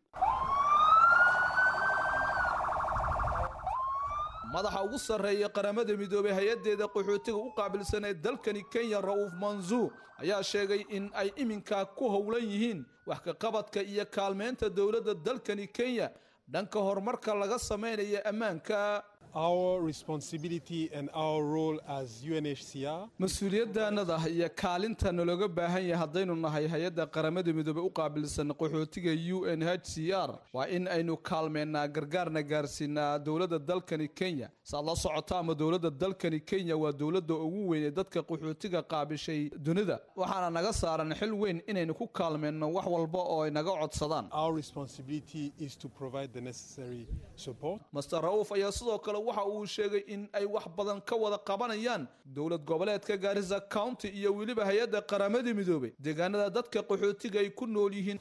madaxa ugu sarreeya qaramada midoobey hay-addeeda qaxootiga u qaabilsan ee dalkani kenya ra'uuf mansuur ayaa sheegay in ay iminkaa ku howlan yihiin wax ka qabadka iyo kaalmeynta dowladda dalkani kenya dhanka horumarka laga samaynayo ammaanka mas-uuliyaddaannada iyo kaalinta nalooga baahan yahay haddaynu nahay hay-adda qaramada midoobey u qaabilsan qaxootiga u n h c r waa in aynu kaalmeynaa gargaarna gaarsiinaa dowladda dalkani kenya saad la socota ama dowladda dalkani kenya waa dowladda ugu weyn ee dadka qaxootiga qaabishay dunida waxaana naga saaran xil weyn inaynu ku kaalmeyno wax walba oo ay naga codsadaan master ra'uuf ayaa sidoo kale waxa uu sheegay in ay wax badan ka wada qabanayaan dowlad goboleedka gaarisa county iyo weliba hay-adda qaramada midoobay deegaanada dadka qaxootiga ay ku nool yihiin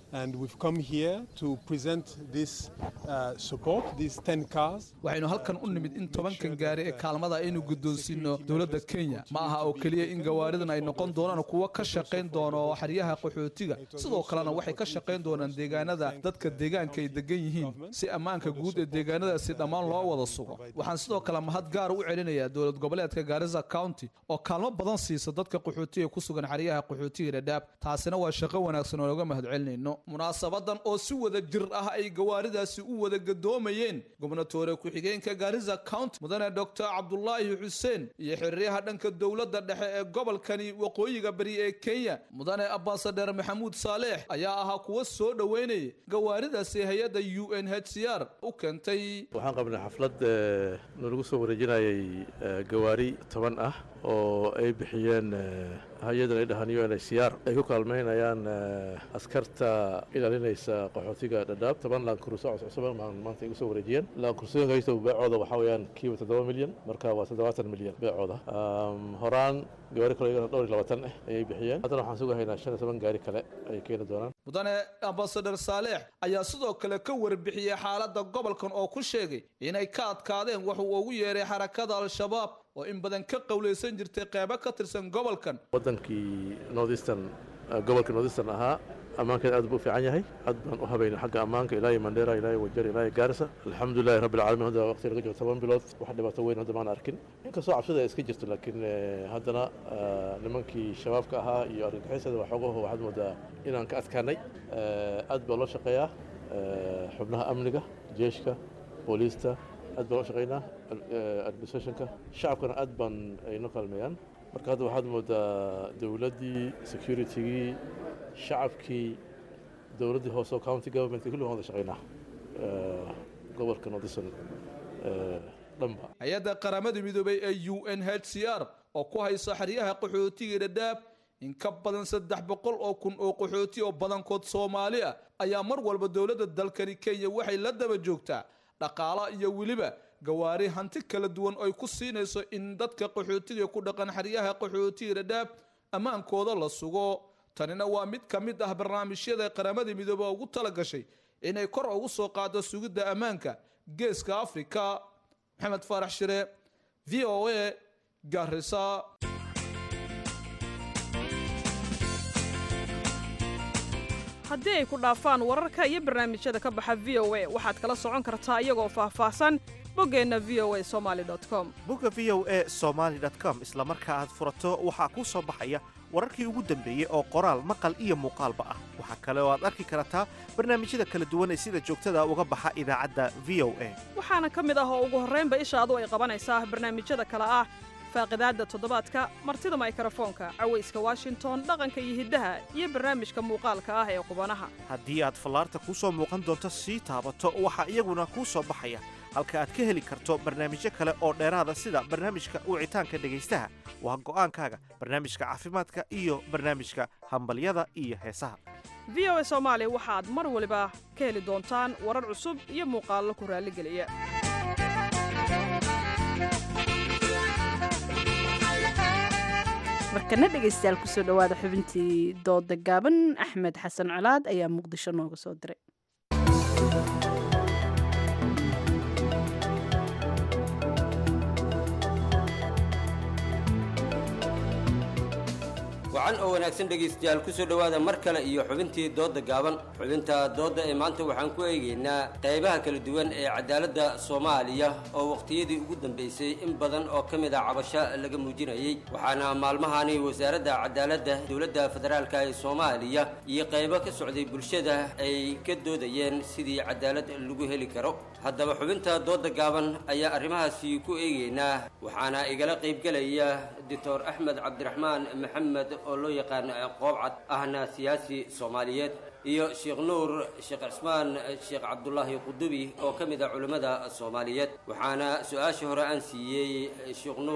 waxaynu halkan u nimid in tobankan gaari ee kaalmada aynu guddoonsiino dowladda kenya ma aha oo keliya in gawaaridan ay noqon doonaan kuwo ka shaqayn doono xeryaha qaxootiga sidoo kalena waxay ka shaqayn doonaan deegaanada dadka deegaanka ay degan yihiin si ammaanka guud ee deegaanadaasi dhammaan loo wada sugo waxaan sidoo kale mahad gaar u celinayaa dowlad goboleedka gaarisa county oo kaalmo badan siisa dadka qaxootiga ku sugan xeryaha qaxootiga dhadhaab taasina waa shaqo wanaagsan oo looga mahad celinayno munaasabadan oo si wada jir ah ay gawaaridaasi u wada gadoomayeen gobnatoore ku-xigeenka gaarisa county mudane doctor cabdulaahi xuseen iyo xeryaha dhanka dowladda dhexe ee gobolkani waqooyiga bari ee kenya mudane ambasadeer maxamuud saaleex ayaa ahaa kuwa soo dhoweynaya gawaaridaasi hay-adda u n h c r u keentay waxaan qabnay xaflad nalagu soo wareejinayay gawaari toban ah oo ay bixiyeen hay-adan ay dhahaan u n h c r ay ku kaalmaynayaan askarta ilaalinaysa qaxootiga dhadhaab toban laankuruso cuscusuban baan maanta igu soo wareejiyeen laankurusooyinkaysta beecooda waxaa weeyaan kiiba toddoba milyan marka waa toddobaatan milyan beecooda horaan gawaari kale iyagana dhowr iyo labaatan ah ayay bixiyeen haddana waxaan sugahaynaa shan iyo toban gaari kale ay keeni doonaan mudane ambasadar saaleex ayaa sidoo kale ka warbixiyey xaaladda gobolkan oo ku sheegay inay ka adkaadeen wuxuu ugu yeeray xarakada al-shabaab oo in badan ka qowlaysan jirtay qeybo ka tirsan gobolkan waddankii northeastern gobolka northeastern ahaa ammaankeeda aad buu u fiican yahay aad baan u habaynay xagga ammaanka ilaa iyo mandheera ilaa iyo wajar ilaa iyo gaarisa alxamdulilahi rabbi alcaalamiin hadda waqti laga joogo toban bilood wax dhibaato weyn hadda maan arkin inkastoo cabsida ay iska jirto laakiin haddana nimankii shabaabka ahaa iyo argagixisada waxoogaho waxaad moodaa inaan ka adkaanay aad baa loo shaqeeyaa xubnaha amniga jeeshka booliista aad baan loo shaqeynaa administrationka shacabkana aad baan ay noo kaalmeeyaan marka hadda waxaad moodaa dowladdii securitygii shacabkii dowladdii hoose oo county governmentka kulli waan wada shaqeynaa gobolka northeastern dhanba hay-adda qaramada midoobay ee u n h c r oo ku haysa xeryaha qaxootiga dhadhaab in ka badan saddex boqol oo kun oo qaxooti oo badankood soomaali ah ayaa mar walba dowladda dalkani kenya waxay la daba joogtaa dhaqaala iyo weliba gawaari hanti kala duwan ay ku siinayso in dadka qaxootiga ku dhaqan xeryaha qaxootiga dhadhaab ammaankooda la sugo tanina waa mid ka mid ah barnaamijyada qaramada midoobe ugu tala gashay inay kor ugu soo qaado sugidda ammaanka geeska afrika maxamed faarax shire v o a garisa haddii ay ku dhaafaan wararka iyo barnaamijyada ka baxa v o a waxaad kala socon kartaa iyagoo faahfaahsan boggeenna v o a somali com bogga v o a somaali com isla marka aad furato waxaa kuu soo baxaya wararkii ugu dambeeyey oo qoraal maqal iyo muuqaalba ah waxaa kale oo aad arki kartaa barnaamijyada kala duwan ee sida joogtada uga baxa idaacadda v o a waxaana ka mid ah oo ugu horraynba ishaadu ay qabanaysaa barnaamijyada kale ah faaqidaadda toddobaadka martida maykrofoonka cawayska washington dhaqanka iyo hiddaha iyo barnaamijka muuqaalka ah ee qubanaha haddii aad fallaarta kuu soo muuqan doonto sii taabato waxaa iyaguna kuu soo baxaya halka aad ka heli karto barnaamijyo kale oo dheeraada sida barnaamijka wicitaanka dhegaystaha waa go'aankaaga barnaamijka caafimaadka iyo barnaamijka hambalyada iyo heesaha v o a soomaali waxaad mar waliba ka heli doontaan warar cusub iyo muuqaallo ku raalligeliya markana dhegaystayaal kusoo dhowaada xubintii dooda gaaban axmed xasan colaad ayaa muqdisho nooga soo diray wacan oo wanaagsan dhegaystayaal kusoo dhowaada mar kale iyo xubintii doodda gaaban xubinta doodda ee maanta waxaan ku eegaynaa qaybaha kala duwan ee cadaaladda soomaaliya oo waqtiyadii ugu dambaysay in badan oo ka mid a cabasho laga muujinayey waxaana maalmahani wasaaradda cadaaladda dowladda federaalka ee soomaaliya iyo qaybo ka socday bulshada ay ka doodayeen sidii cadaalad lagu heli karo haddaba xubinta doodda gaaban ayaa arrimahaasi ku eegaynaa waxaana igala qaybgelaya doctor axmed cabdiraxmaan maxamed oo loo yaqaan qoobcad ahna siyaasi soomaaliyeed iyo sheekh nuur sheekh cismaan sheekh cabdulaahi qudubi oo ka mid ah culimmada soomaaliyeed waxaana su-aashii hore aan siiyey sheekh nuur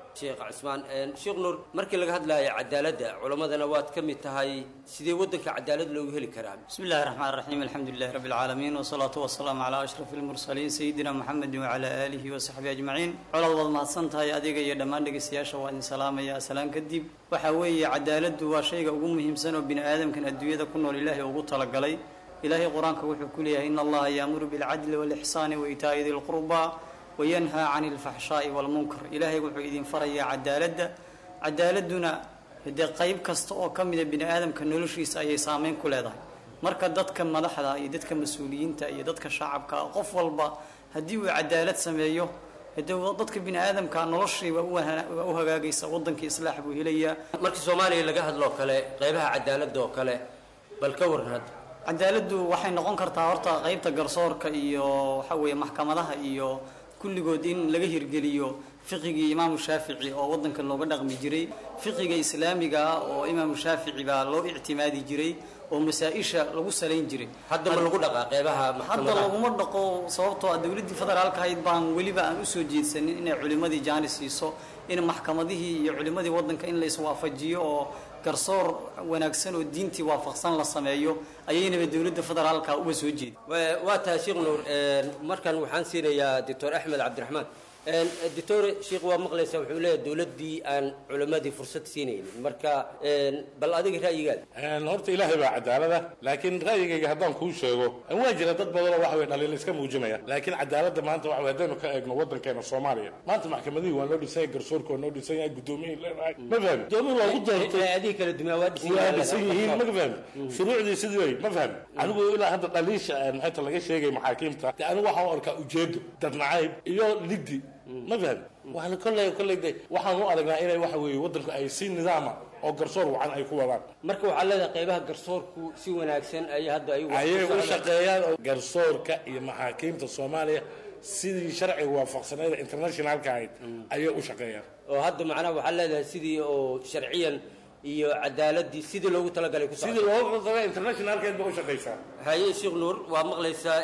sheekh cismaan sheekh nuur markii laga hadlaayo cadaaladda culammadana waad ka mid tahay sidee waddanka cadaalad loogu heli karaa بسم الله الرحمن الرحيم الحمد لله رب العالمين والصلاة والسلام على أشرف المرسلين سيدنا محمد وعلى آله وصحبه أجمعين على وضع ما سنتهي أديك يا دمان دقي سياشة وإن سلام يا سلام كدب وحوي عدالة وشيء أقوم مهم سنة بين آدم كان الدنيا كنا لله وقط لقلي إلهي قرآن كوحي كلها إن الله يأمر بالعدل والإحسان وإيتاء ذي القربى وينهى عن الفحشاء والمنكر إلهي وحي إذن فريا عدالة عدالتنا هدي قيب كست أو كم من بني آدم كان نلشيس أي سامين كل هذا marka dadka madaxda iyo dadka mas-uuliyiinta iyo dadka shacabka qof walba haddii uu cadaalad sameeyo hadee dadka bini aadamka noloshiiba u hagaagaysa wadankii islaax buu helayaa markii soomaaliya laga hadloo kale qeybaha cadaaladda oo kale bal ka waran hadda cadaaladdu waxay noqon kartaa horta qeybta garsoorka iyo waxa weeye maxkamadaha iyo kulligood in laga hirgeliyo fiqigii imaamu shaafici oo wadanka looga dhaqmi jiray fiqiga islaamiga ah oo imaamu shaafici baa loo ictimaadi jiray oo masaa-isha lagu salayn jiray hadda ma lagu dhaqaa qeybaha hadda maxkamadaha laguma dhaqo sababtoo ah dowladdii federaalka ahayd baan weliba aan usoo jeedsanin inay culimadii jaani siiso in maxkamadihii iyo culimadii wadanka in la iswaafajiyo oo garsoor wanaagsan oo diintii waafaqsan la sameeyo ayaynaba dowladda federaalka uga soo jeedi Wa- waa tahay sheekh nuur markan waxaan siinayaa doctor axmed cabdiraxmaan doctor sheekh waa maqlaysaa wuxuu leeyahay dowladdii aan culimmadii fursad siinaynin marka bal adiga ra'yigaada horta ilaahay baa cadaalada laakiin ra'yigayga haddaan kuu sheego waa jira dad badanoo waxa weye dhaliil iska muujinaya laakiin cadaaladda maanta waxa weye haddaynu ka eegno waddankeena soomaaliya maanta maxkamadihii waa noo dhisan yahay garsoorka waa noo dhisan yahay gudoomiyihii leedahay ma fahmi doomi loogu doortay adiga kala dumaa waa dhisan waa dhisan yihiin ma fahmi shuruucdii sidii way ma fahmi anigu ilaa hadda dhaliisha maxayta laga sheegay maxaakiimta de anigu waxaan u arkaa ujeedo dadnacayb iyo ligdi ma fahmi waxaan kolley kolley de waxaan u aragnaa inay waxa weeye waddanku ay si nidaama oo garsoor wacan ay ku wadaan marka waxaa leedahay qeybaha garsoorku si wanaagsan ayay hadda ay ayay u shaqeeyaan oo garsoorka iyo maxaakiimta soomaaliya sidii sharciga waafaqsaneeda internationalka ahayd ayay u shaqeeyaan oo hadda macnaha waxaa leedahay sidii oo sharciyan iyo cadaaladii sidii loogu talagalay ku sidii loogu talagalay internationalkeed ba u shaqeysaa haye sheekh nuur waa maqlaysaa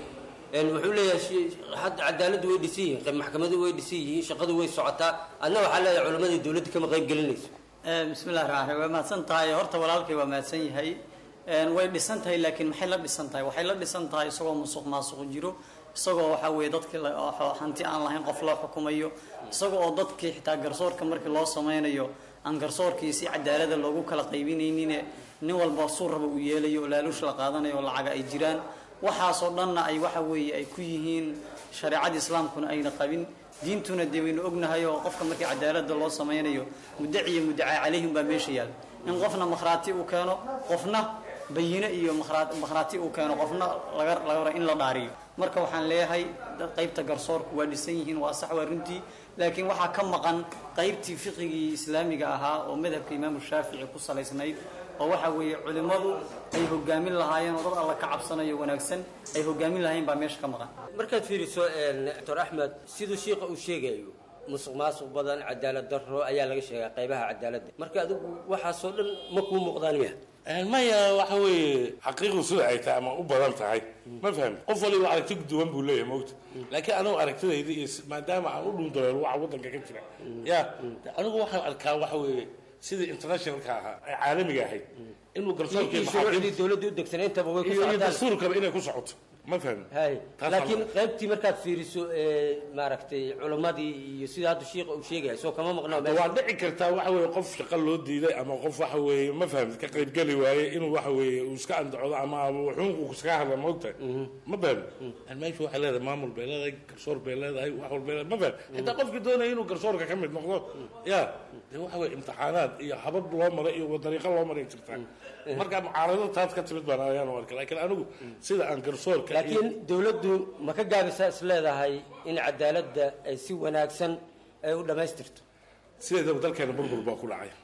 wuxuu leeyahay shi- hadda cadaaladdu way dhisan yihiin maxkamadu way dhisan yihiin shaqadu way socotaa adna waxaa leedahay culimmadii dowladda kama qayb gelinayso bismi illahi raxmaan raxiim waa mahadsan tahay horta walaalkay waa mahadsan yahay Een, way dhisan tahay laakiin maxay la dhisan tahay waxay la dhisan tahay isagoo musuq maasuq jiro isagoo waxaa weeye dadkii la- oo hanti aan lahayn qof loo xukumayo isagoo oo dadkii xitaa garsoorka markii loo sameynayo aan garsoorkii si cadaalada loogu kala qaybinaynin nin walba suu raba uu yeelayo oo laaluush la qaadanayo oo lacaga ay jiraan waxaasoo dhanna ay waxa weeye ay ku yihiin shareecada islaamkuna ayna qabin diintuna dee waynu ognahay oo qofka markii cadaalada loo sameynayo mudaci iyo mudacaa calayhim baa meesha yaal in qofna makhraati uu keeno qofna bayine iyo makhraa- makhraati uu keeno qofna laga laga rabo in la dhaariyo marka waxaan leeyahay dad qaybta garsoorku waa dhisan yihiin waa sax waa runtii laakiin waxaa ka maqan qaybtii fiqigii islaamiga ahaa oo madhabka imaamu shaafici ku salaysnayd oo waxa weeye culimmadu ay hogaamin lahaayeen oo dad alla ka cabsanayo wanaagsan ay hogaamin lahayn baa meesha ka maqan markaad fiiriso doctor axmed siduu shiika uu sheegayo musuq maasuq badan cadaalad darro ayaa laga sheegaa qeybaha cadaaladda marka adigu waxaasoo dhan ma kuu muuqdaan miya maya waxa weeye xaqiiqdu sida ay tahay ama u badan tahay ma fahmi qof waliba aragti duwan buu leeyahay mogta laakiin anigu aragtidayda iyo s- maadaama aan u dhundaleelo waxa waddanka ka jira ya de anigu waxaan arkaa waxa weeye sidii internationalka ahaa ee caalamiga ahayd inuu garsoorka iyo shuruucdii dowladda u degsanaintaba way ku iyo iyo socotaan dastuurkaba inay ku socoto ma fahmi hay Taas laakiin waa- qaybtii markaad fiiriso ee, maaragtay culimmadii iyo sida hadda shiika uu sheegaya soo kama maqnaa Hadda waa dhici kartaa waxa weeye qof shaqo loo diiday ama qof waxa weeye ma fahamtid ka qaybgeli waaye inuu waxa weeye uu iska andacdo ama wuxuun iskaga hadla moogtahay ma fahmi meesha waxay leedahay maamul bay leedahay garsoor bay leedahay wax walba bay leedahay ma fahmi xitaa qofkii doonaya inuu garsoorka ka mid noqdo ya dee waxa weeye imtixaanaad iyo habab loo maray iyo dariiqo loo maray jirtaa marka mucaarado taas ka timid baan ayaan u arkay laakiin anigu sida aan garsoorka iyo- laakiin dowladdu ma ka gaabisaa is leedahay in cadaaladda ay si wanaagsan ay u dhammaystirto sideedaba dalkeena burbur baa ku dhacay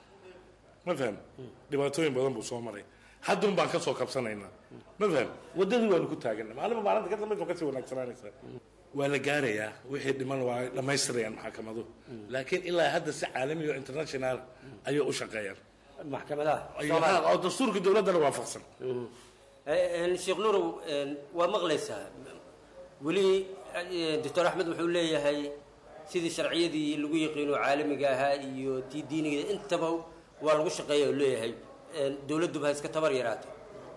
ma faham dhibaatooyin badan buu soo maray haddun baan ka soo kabsanaynaa ma faham waddadii waanu ku taagana maalinba maalinta ka dambaysa waa kasii wanaagsanaanaysaa waa la gaarayaa wixii dhiman waa ay dhammaystirayaan maxkamadu laakiin ilaa hadda si caalami oo international ayay u shaqeeyaan maxkamadaha Ay- oo dastuurka dowladdana waafaqsan sheekh nuurow waa maqlaysaa weli doctor axmed wuxuu leeyahay sidii sharciyadii lagu yaqiino caalamiga ahaa iyo tii diiniga intaba waa lagu shaqeeya oo leeyahay dowladduba ha iska tabar yaraatay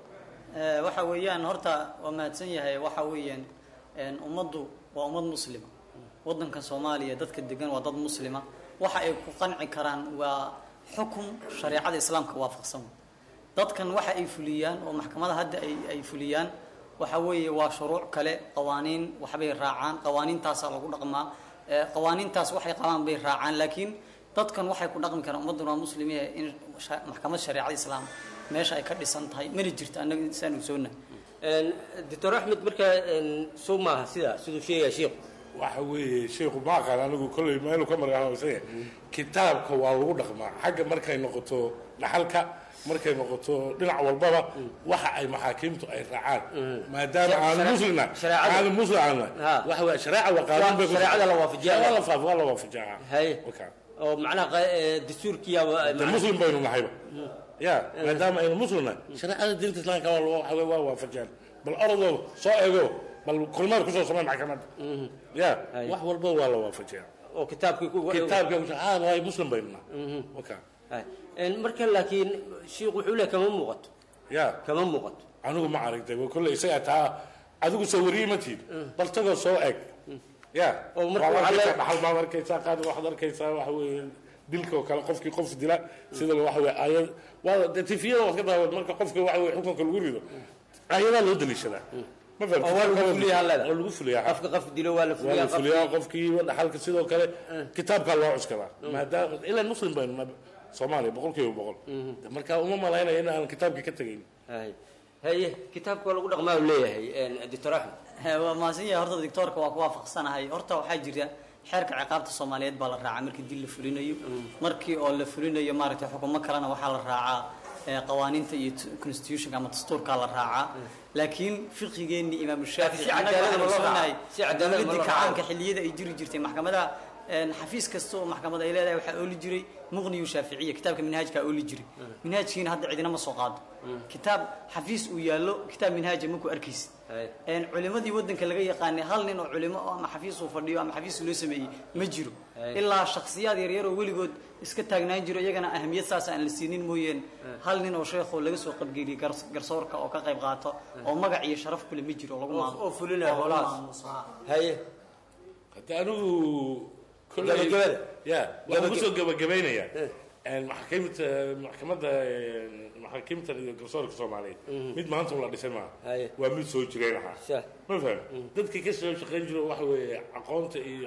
waxa weeyaan horta waa mahadsan yahay waxa weeyaan ummaddu waa ummad muslima waddanka soomaaliya dadka degan waa dad muslima waxa ay ku qanci karaan waa xukum shareecada islaamka waafaqsan dadkan waxa ay fuliyaan oo maxkamada hadda ay ay fuliyaan waxa weeye waa shuruuc kale qawaaniin waxbay raacaan qawaaniintaasaa lagu dhaqmaa qawaaniintaas waxay qabaan bay raacaan laakiin dadkan waxay ku dhaqmi karaan ummadduna waa muslimiya in maxkamad shareecada islaam meesha ay ka dhisan tahay mana jirto annaga saan ogsoonna doctor axmed markaa soo maaha sidaa siduu sheegaya sheikhu waxa weeye sheikhu ma aqaan anigu kolley meelu ka maraansanya kitaabka waa lagu dhaqmaa xagga markay noqoto dhaxalka markay noqoto dhinac walbaba waxa ay maxaakiimtu ay raacaan maadaama aan muslina aan muslim aana waxa weeye shareeca waa qaanuun bay shareecada la waafajiyaa waa la faaf waa la waafajiyaa haye oo macnaha dastuurkiyaaba muslim baynu nahayba ya maadaama aynu muslimna shareecada diinta islaamka waa waxa weeye waa waafajiyaan bal orodoo soo eego bal kulmaad kusoo samay maxkamadda ya wax walba waa la waafajiyaa oo kitaabkii kitaabkii ah waay muslim baynu nahay waka marka laakiin shiikh wuxuu leeyahay kama muuqato ya kama muuqato anigu ma aragtay kolley isaga taa adigu soo wariyey ma tiid bal tagoo soo eg ya oo marka dhaxal baad arkaysaa qaad waxaad arkaysaa waxa weeye dilka oo kale qofkii qof dila sida waxa weeye ayad waa de tifiyada waad ka daawad marka qofka waxa weeye xukunka lagu rido ayadaa loo daliishadaa ma lagu fuliyaa qofka qof dilo waa la waa la fuliyaa qofkii dhaxalka sidoo kale kitaabkaa loo cuskadaa maadaama ilaa muslim baynu soomaaliya boqol kiiba boqol marka uma malaynaya in aan kitaabkii ka tegayn haye kitaabka waa lagu dhaqmaa u leeyahay doctor axmed waa mahadsan yahay horta doctoorka waa ku waafaqsanahay horta waxaa jira xeerka ciqaabta soomaaliyeed baa la raacaa markii dil la fulinayo markii oo la fulinayo maaragtay xukumo kalena waxaa la raacaa qawaaniinta iyo constitutionka ama dastuurkaa la raacaa laakiin fiqigeenni imaamu shaafici dowladii kacaanka xilliyada ay jiri jirtay maxkamadaha xafiis kasta oo maxkamad ay leedahay waxaa ooli jiray muqniyu shaaficiya kitaabka minhaajkaa ooli jiray minhaajkiina hadda cidina ma soo qaado kitaab xafiis uu yaallo kitaab minhaaja maku arkaysid culimadii waddanka laga yaqaanay hal nin oo culimo ama xafiis uu fadhiyo ama xafiis loo sameeyey ma jiro ilaa shakhsiyaad yaryar oo weligood iska taagnaan jiro iyagana ahamiyad saas aan la siinin mooyeen hal nin oo sheekho laga soo qabgeliyey garsoorka oo ka qayb qaato oo magac iyo sharaf kule ma jiro lagu oo fulinaya howlahaas haye hadda anigu gabagabada ya waxaan kusoo gabagabaynayaa maxaakiimta maxkamadda maxaakiimta iyo garsoorka soomaaliyeed mid maanta ula dhisay maaha waa mid soo jireen ahaa ma faham dadkii ka soo shaqayn jiro waxa weeye aqoonta iyo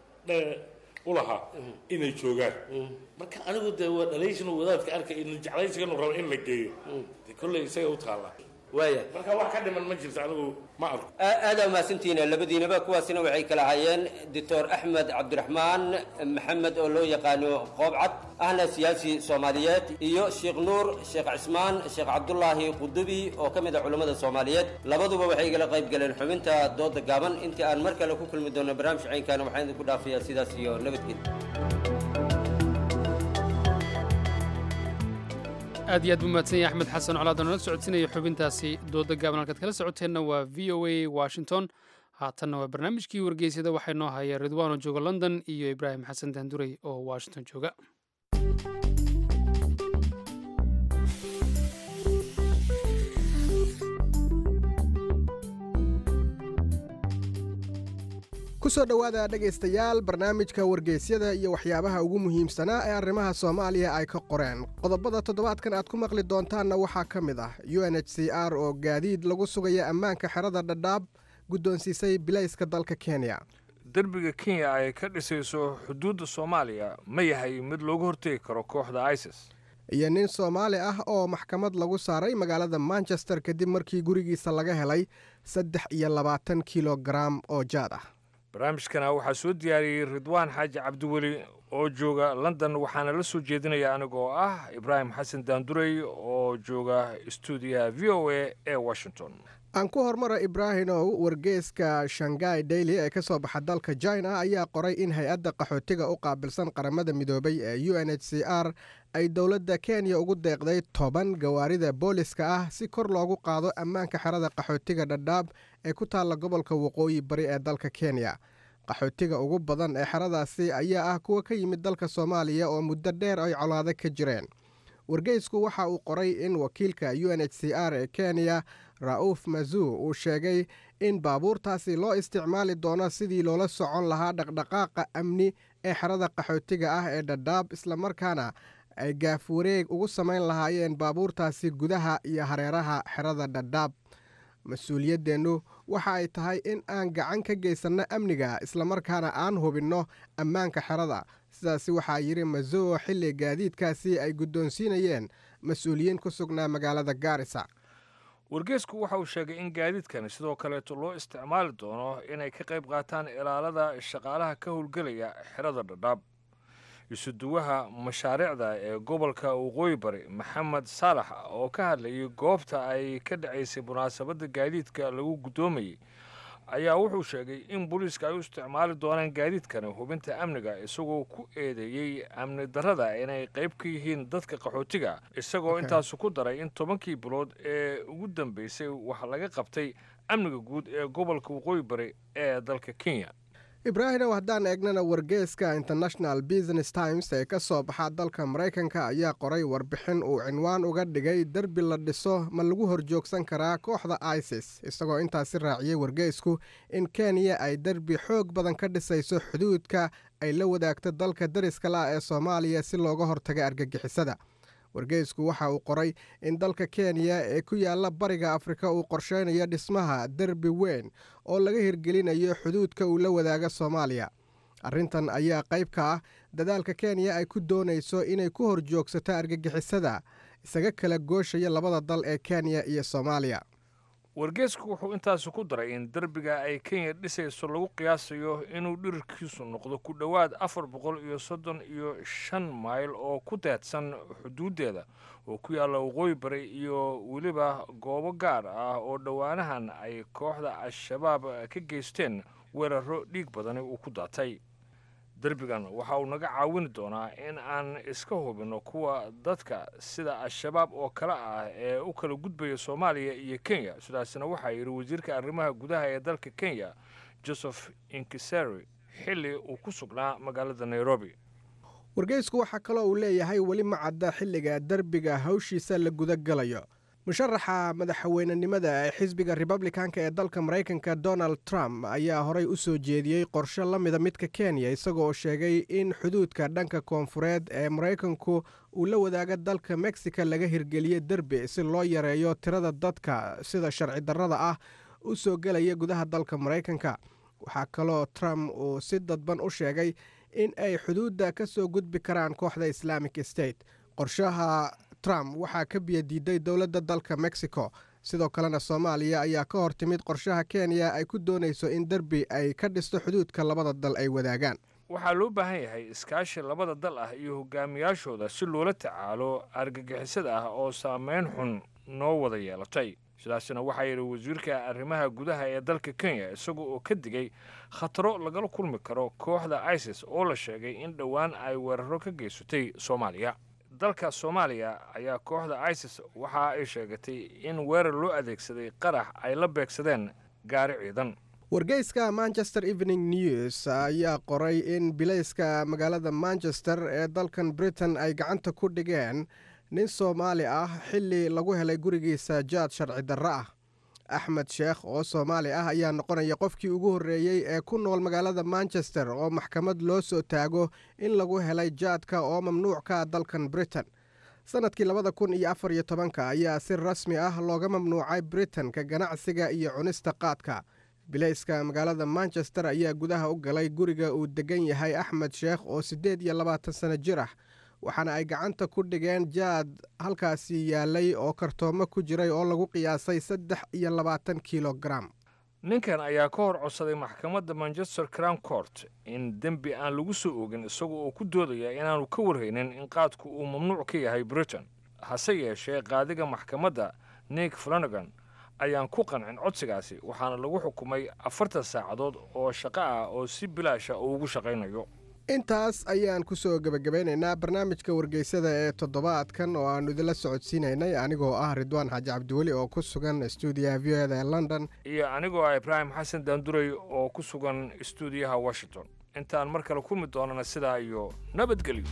ulahaa inay joogaan marka anigu dee waa dhalayshan wadaadka arkay in jeclaysiganu rabo in la geeyo de kolley isaga u taallaa waaya marka wax ka dhiman ma jirto anigu ma arko aadaa mahadsantihiin labadiinaba kuwaasina waxay kala hayeen doctor axmed cabdiraxmaan maxamed oo loo yaqaano qoobcad ahna siyaasi soomaaliyeed iyo sheekh nuur sheekh cismaan sheekh cabdulaahi qudubi oo ka mid ah culammada soomaaliyeed labaduba waxay igala qayb galeen xubinta dooda gaaban intii aan mar kale ku kulmi doono barnaamij caynkaana waxaan idinku dhaafayaa sidaas iyo nabadgelya aad iyo aad buu mahadsan yahay axmed xasan colaad oo nala socodsiinaya xubintaasi dooda gaaban halkaad kala socoteenna waa v o a washington haatanna waa barnaamijkii wargeysyada waxaa noo haya ridwaan oo jooga london iyo ibraahim xasan daanduray oo washington jooga kusoo dhowaada dhegaystayaal barnaamijka wargeysyada iyo waxyaabaha ugu muhiimsanaa ee arrimaha soomaaliya ay ka qoreen qodobada toddobaadkan aad ku maqli doontaanna waxaa ka mid ah u n h c r oo gaadiid lagu sugaya ammaanka xerada dhadhaab guddoonsiisay bilayska dalka kenya derbiga kenya ay ka dhisayso xuduudda soomaaliya ma yahay mid loogu hortegi karo kooxda isis iyo nin soomaali ah oo maxkamad lagu saaray magaalada manchester kadib markii gurigiisa laga helay saddex iyo labaatan kilogaram oo jaad ah barnaamijkana waxaa soo diyaariyey ridwaan xaaji cabdiweli oo jooga london waxaana la soo jeedinaya anigoo ah ibraahim xasan daandurey oo jooga stuudiyaha v o a ee washington aan ku hormara ibraahimow wargeeska shangai daily ee ka soo baxa dalka china ayaa qoray in hay-adda qaxootiga u qaabilsan qaramada midoobay ee u n h c r ay dowladda kenya ugu deeqday toban gawaarida booliska ah si kor loogu qaado ammaanka xerada qaxootiga dhadhaab ee ku taalla gobolka waqooyi bari ee dalka kenya qaxootiga ugu badan ee xeradaasi ayaa ah kuwa ka yimid dalka soomaaliya oo muddo dheer ay colaado ka jireen wargeysku waxa uu qoray in wakiilka u n h c r ee kenya ra'uuf mazuu uu sheegay in baabuurtaasi loo isticmaali doono sidii loola socon lahaa dhaqdhaqaaqa amni ee xerada qaxootiga ah ee dhadhaab islamarkaana ay gaaf wareeg ugu samayn lahaayeen baabuurtaasi gudaha iyo hareeraha xerada dhadhaab mas-uuliyaddeennu waxa ay tahay in aan gacan ka geysanno amniga islamarkaana aan hubinno ammaanka xerada sidaasi waxaa yidhi mazuo xilli gaadiidkaasi ay guddoonsiinayeen mas-uuliyiin ku sugnaa magaalada gaarisa wargeysku waxa uu sheegay in gaadiidkani sidoo kaleeto loo isticmaali doono inay ka qayb qaataan ilaalada shaqaalaha ka howlgelaya xerada dhadhaab isuduwaha mashaariicda ee gobolka waqooyi bari maxamed saalax oo ka hadlayay goobta ay ka dhacaysay munaasabadda gaadiidka lagu guddoomayay ayaa wuxuu sheegay in booliiska ay u isticmaali doonaan gaadiidkani hubinta amniga isagoo ku eedeeyey amni darrada inay qayb ka yihiin dadka qaxootiga isagoo intaasu ku daray in tobankii bilood ee ugu dambeysay wax laga qabtay amniga guud ee gobolka waqooyi bari ee dalka kenya ibraahimow haddaan eegnana wargeeska international business times ee ka soo baxa dalka maraykanka ayaa qoray warbixin uu cinwaan uga dhigay derbi la dhiso ma lagu horjoogsan karaa kooxda isis isagoo intaasi raaciyey wargeysku in kenya ay derbi xoog badan ka dhisayso xuduudka ay la wadaagto dalka dariska la ee soomaaliya si looga hortaga argagixisada wargeysku waxa uu qoray in dalka kenya ee ku yaalla bariga afrika uu qorsheynayo dhismaha derbi weyn oo laga hirgelinayo xuduudka uu la wadaaga soomaaliya arrintan ayaa qayb ka ah dadaalka kenya ay ku doonayso inay ku horjoogsato argagixisada isaga kala gooshaya labada dal ee kenya iyo soomaaliya wargeysku wuxuu intaasi ku daray in derbiga ay kenya dhisayso lagu qiyaasayo inuu dhirirkiisu noqdo ku dhowaad afar boqol iyo soddon iyo shan mayl oo ku deedsan xuduuddeeda oo ku yaalla waqooyi bari iyo weliba goobo gaar ah oo dhowaanahan ay kooxda al-shabaab ka geysteen weeraro dhiig badani uu ku daatay derbigan waxa uu naga caawini doonaa in aan iska hubinno kuwa dadka sida al-shabaab oo kale ah ee u kala gudbaya soomaaliya iyo kenya sidaasna waxaa yidhi wasiirka arrimaha gudaha ee dalka kenya joseph inkiseri xilli uu ku sugnaa magaalada nairobi wargeysku waxaa kaloo uu leeyahay weli ma cadda xilliga derbiga hawshiisa la gudagalayo musharaxa madaxweynenimada ee xisbiga republikanka ee dalka maraykanka donald trump ayaa horey u soo jeediyey qorshe la mida midka kenya isagoo sheegay in xuduudka dhanka koonfureed ee maraykanku uu la wadaaga dalka mexico laga hirgeliye derbi si loo yareeyo tirada dadka sida sharci darrada ah u soo gelaya gudaha dalka maraykanka waxaa kaloo trump uu si dadban u sheegay in ay xuduudda ka soo gudbi karaan kooxda islamic state qorshaha trump waxaa ka biyadiiday dowladda dalka mexico sidoo kalena soomaaliya ayaa ka hor timid qorshaha kenya ay ku doonayso in derbi ay ka dhisto xuduudka labada dal ay wadaagaan waxaa loo baahan yahay iskaashi labada dal ah iyo hogaamiyaashooda si loola tacaalo argagixisada ah oo saameyn xun noo wada yeelatay sidaasina waxaa yidhi wasiirka arrimaha gudaha ee dalka kenya isaga oo ka digay khataro lagala kulmi karo kooxda isis oo la sheegay in dhowaan ay weeraro ka geysatay soomaaliya dalka soomaaliya ayaa kooxda isis waxa ay sheegatay in weerar loo adeegsaday qarax ay la beegsadeen gaari ciidan wargeyska manchester evening news ayaa qoray in bilayska magaalada manchester ee dalkan britain ay gacanta ku dhigeen nin soomaali ah xilli lagu helay gurigiisa jaad sharci darro ah axmed sheekh oo soomaali ah ayaa noqonaya qofkii ugu horreeyey ee ku nool magaalada manchester oo maxkamad loo soo taago in lagu helay jaadka oo mamnuuc ka ah dalkan britain sannadkii labada kun iyo afar iyo tobanka ayaa si rasmi ah looga mamnuucay britain ka ganacsiga iyo cunista qaadka bilayska magaalada manchester ayaa gudaha u galay guriga uu degan yahay axmed sheekh oo siddeed iyo labaatan sano jir ah waxaana ay gacanta ku dhigeen jaad halkaasi yaalay oo kartoomo ku jiray oo lagu qiyaasay saddex iyo labaatan kilogaram ninkan ayaa ka hor codsaday maxkamadda manchester crown court in dembi aan lagu soo ogin isaga oo ku doodaya inaanu ka warhaynin in qaadku uu mamnuuc ka yahay britain hase yeeshee qaadiga maxkamadda nick flanagan ayaan ku qancin codsigaasi waxaana lagu xukumay afartan saacadood oo shaqo ah oo si bilaasha uu ugu shaqaynayo intaas ayaan kusoo gebagabeynaynaa barnaamijka wargeysada ee toddobaadkan oo aanu idinla socodsiinaynay anigoo ah ridwaan xaaji cabdiweli oo ku sugan stuudiyaha v o eda ee london iyo anigoo ah ibraahim xasan daanduray oo ku sugan istuudiyaha washington intaan mar kale kulmi doonana sidaa iyo nabadgelyo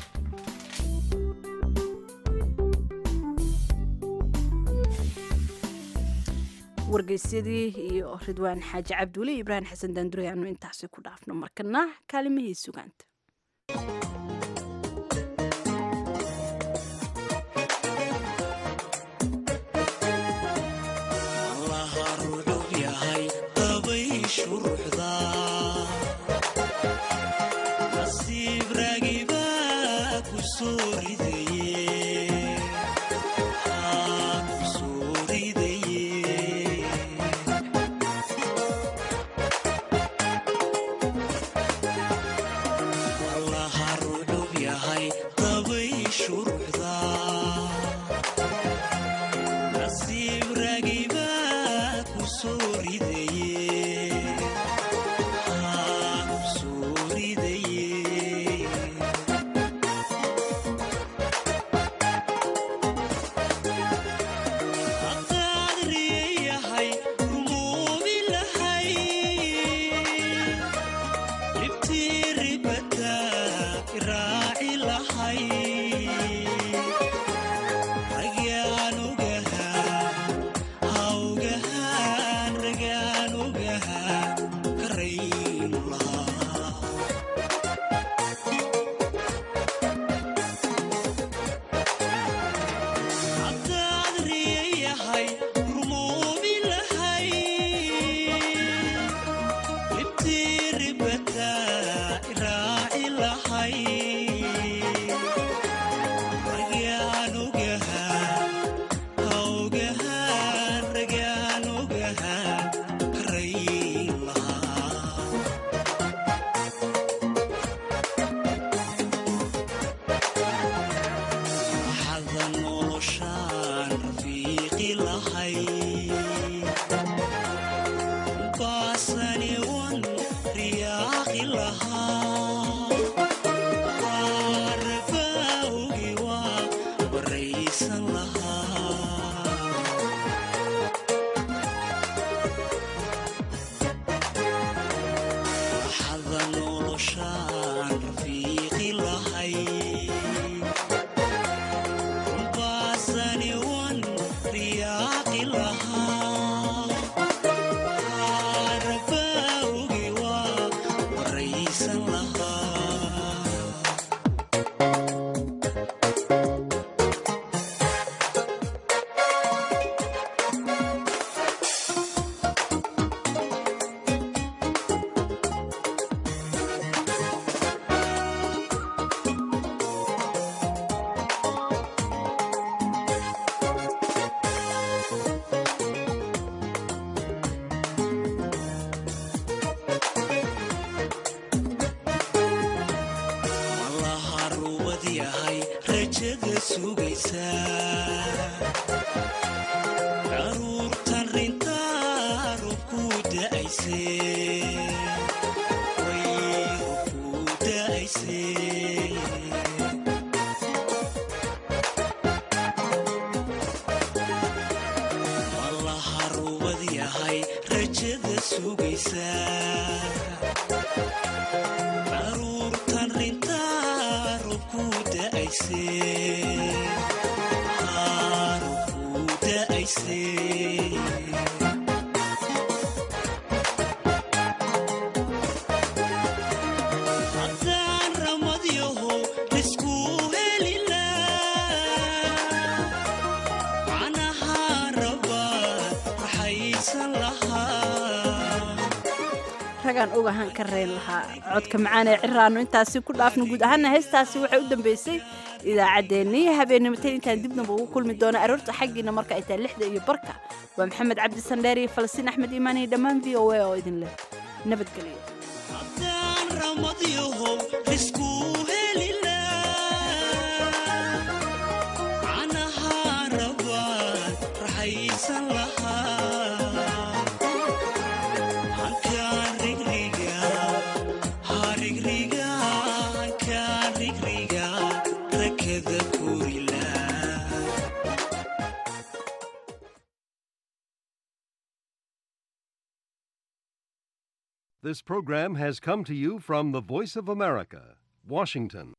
wargeysyadii iyo ridwaan xaaji cabdiweli iyo ibraahim xasan daandure aanu intaasi ku dhaafno markana kaalimihii sugaanta ragaan ogahaan ka reyn lahaa codka macaan ee ciraannu intaasi ku dhaafno guud ahaana heestaasi waxay u dambeysay idaacaddeenii habeennimatayn intaan dibnaba ugu kulmi doona aroorta xaggiina marka ay tahay lixda iyo barka waa maxamed cabdi sandheer iyo falastiin axmed iimaan iyo dhammaan v o a oo idin leh nabadgelyo rigriga rakada kurila This program has come to you from the Voice of America, Washington.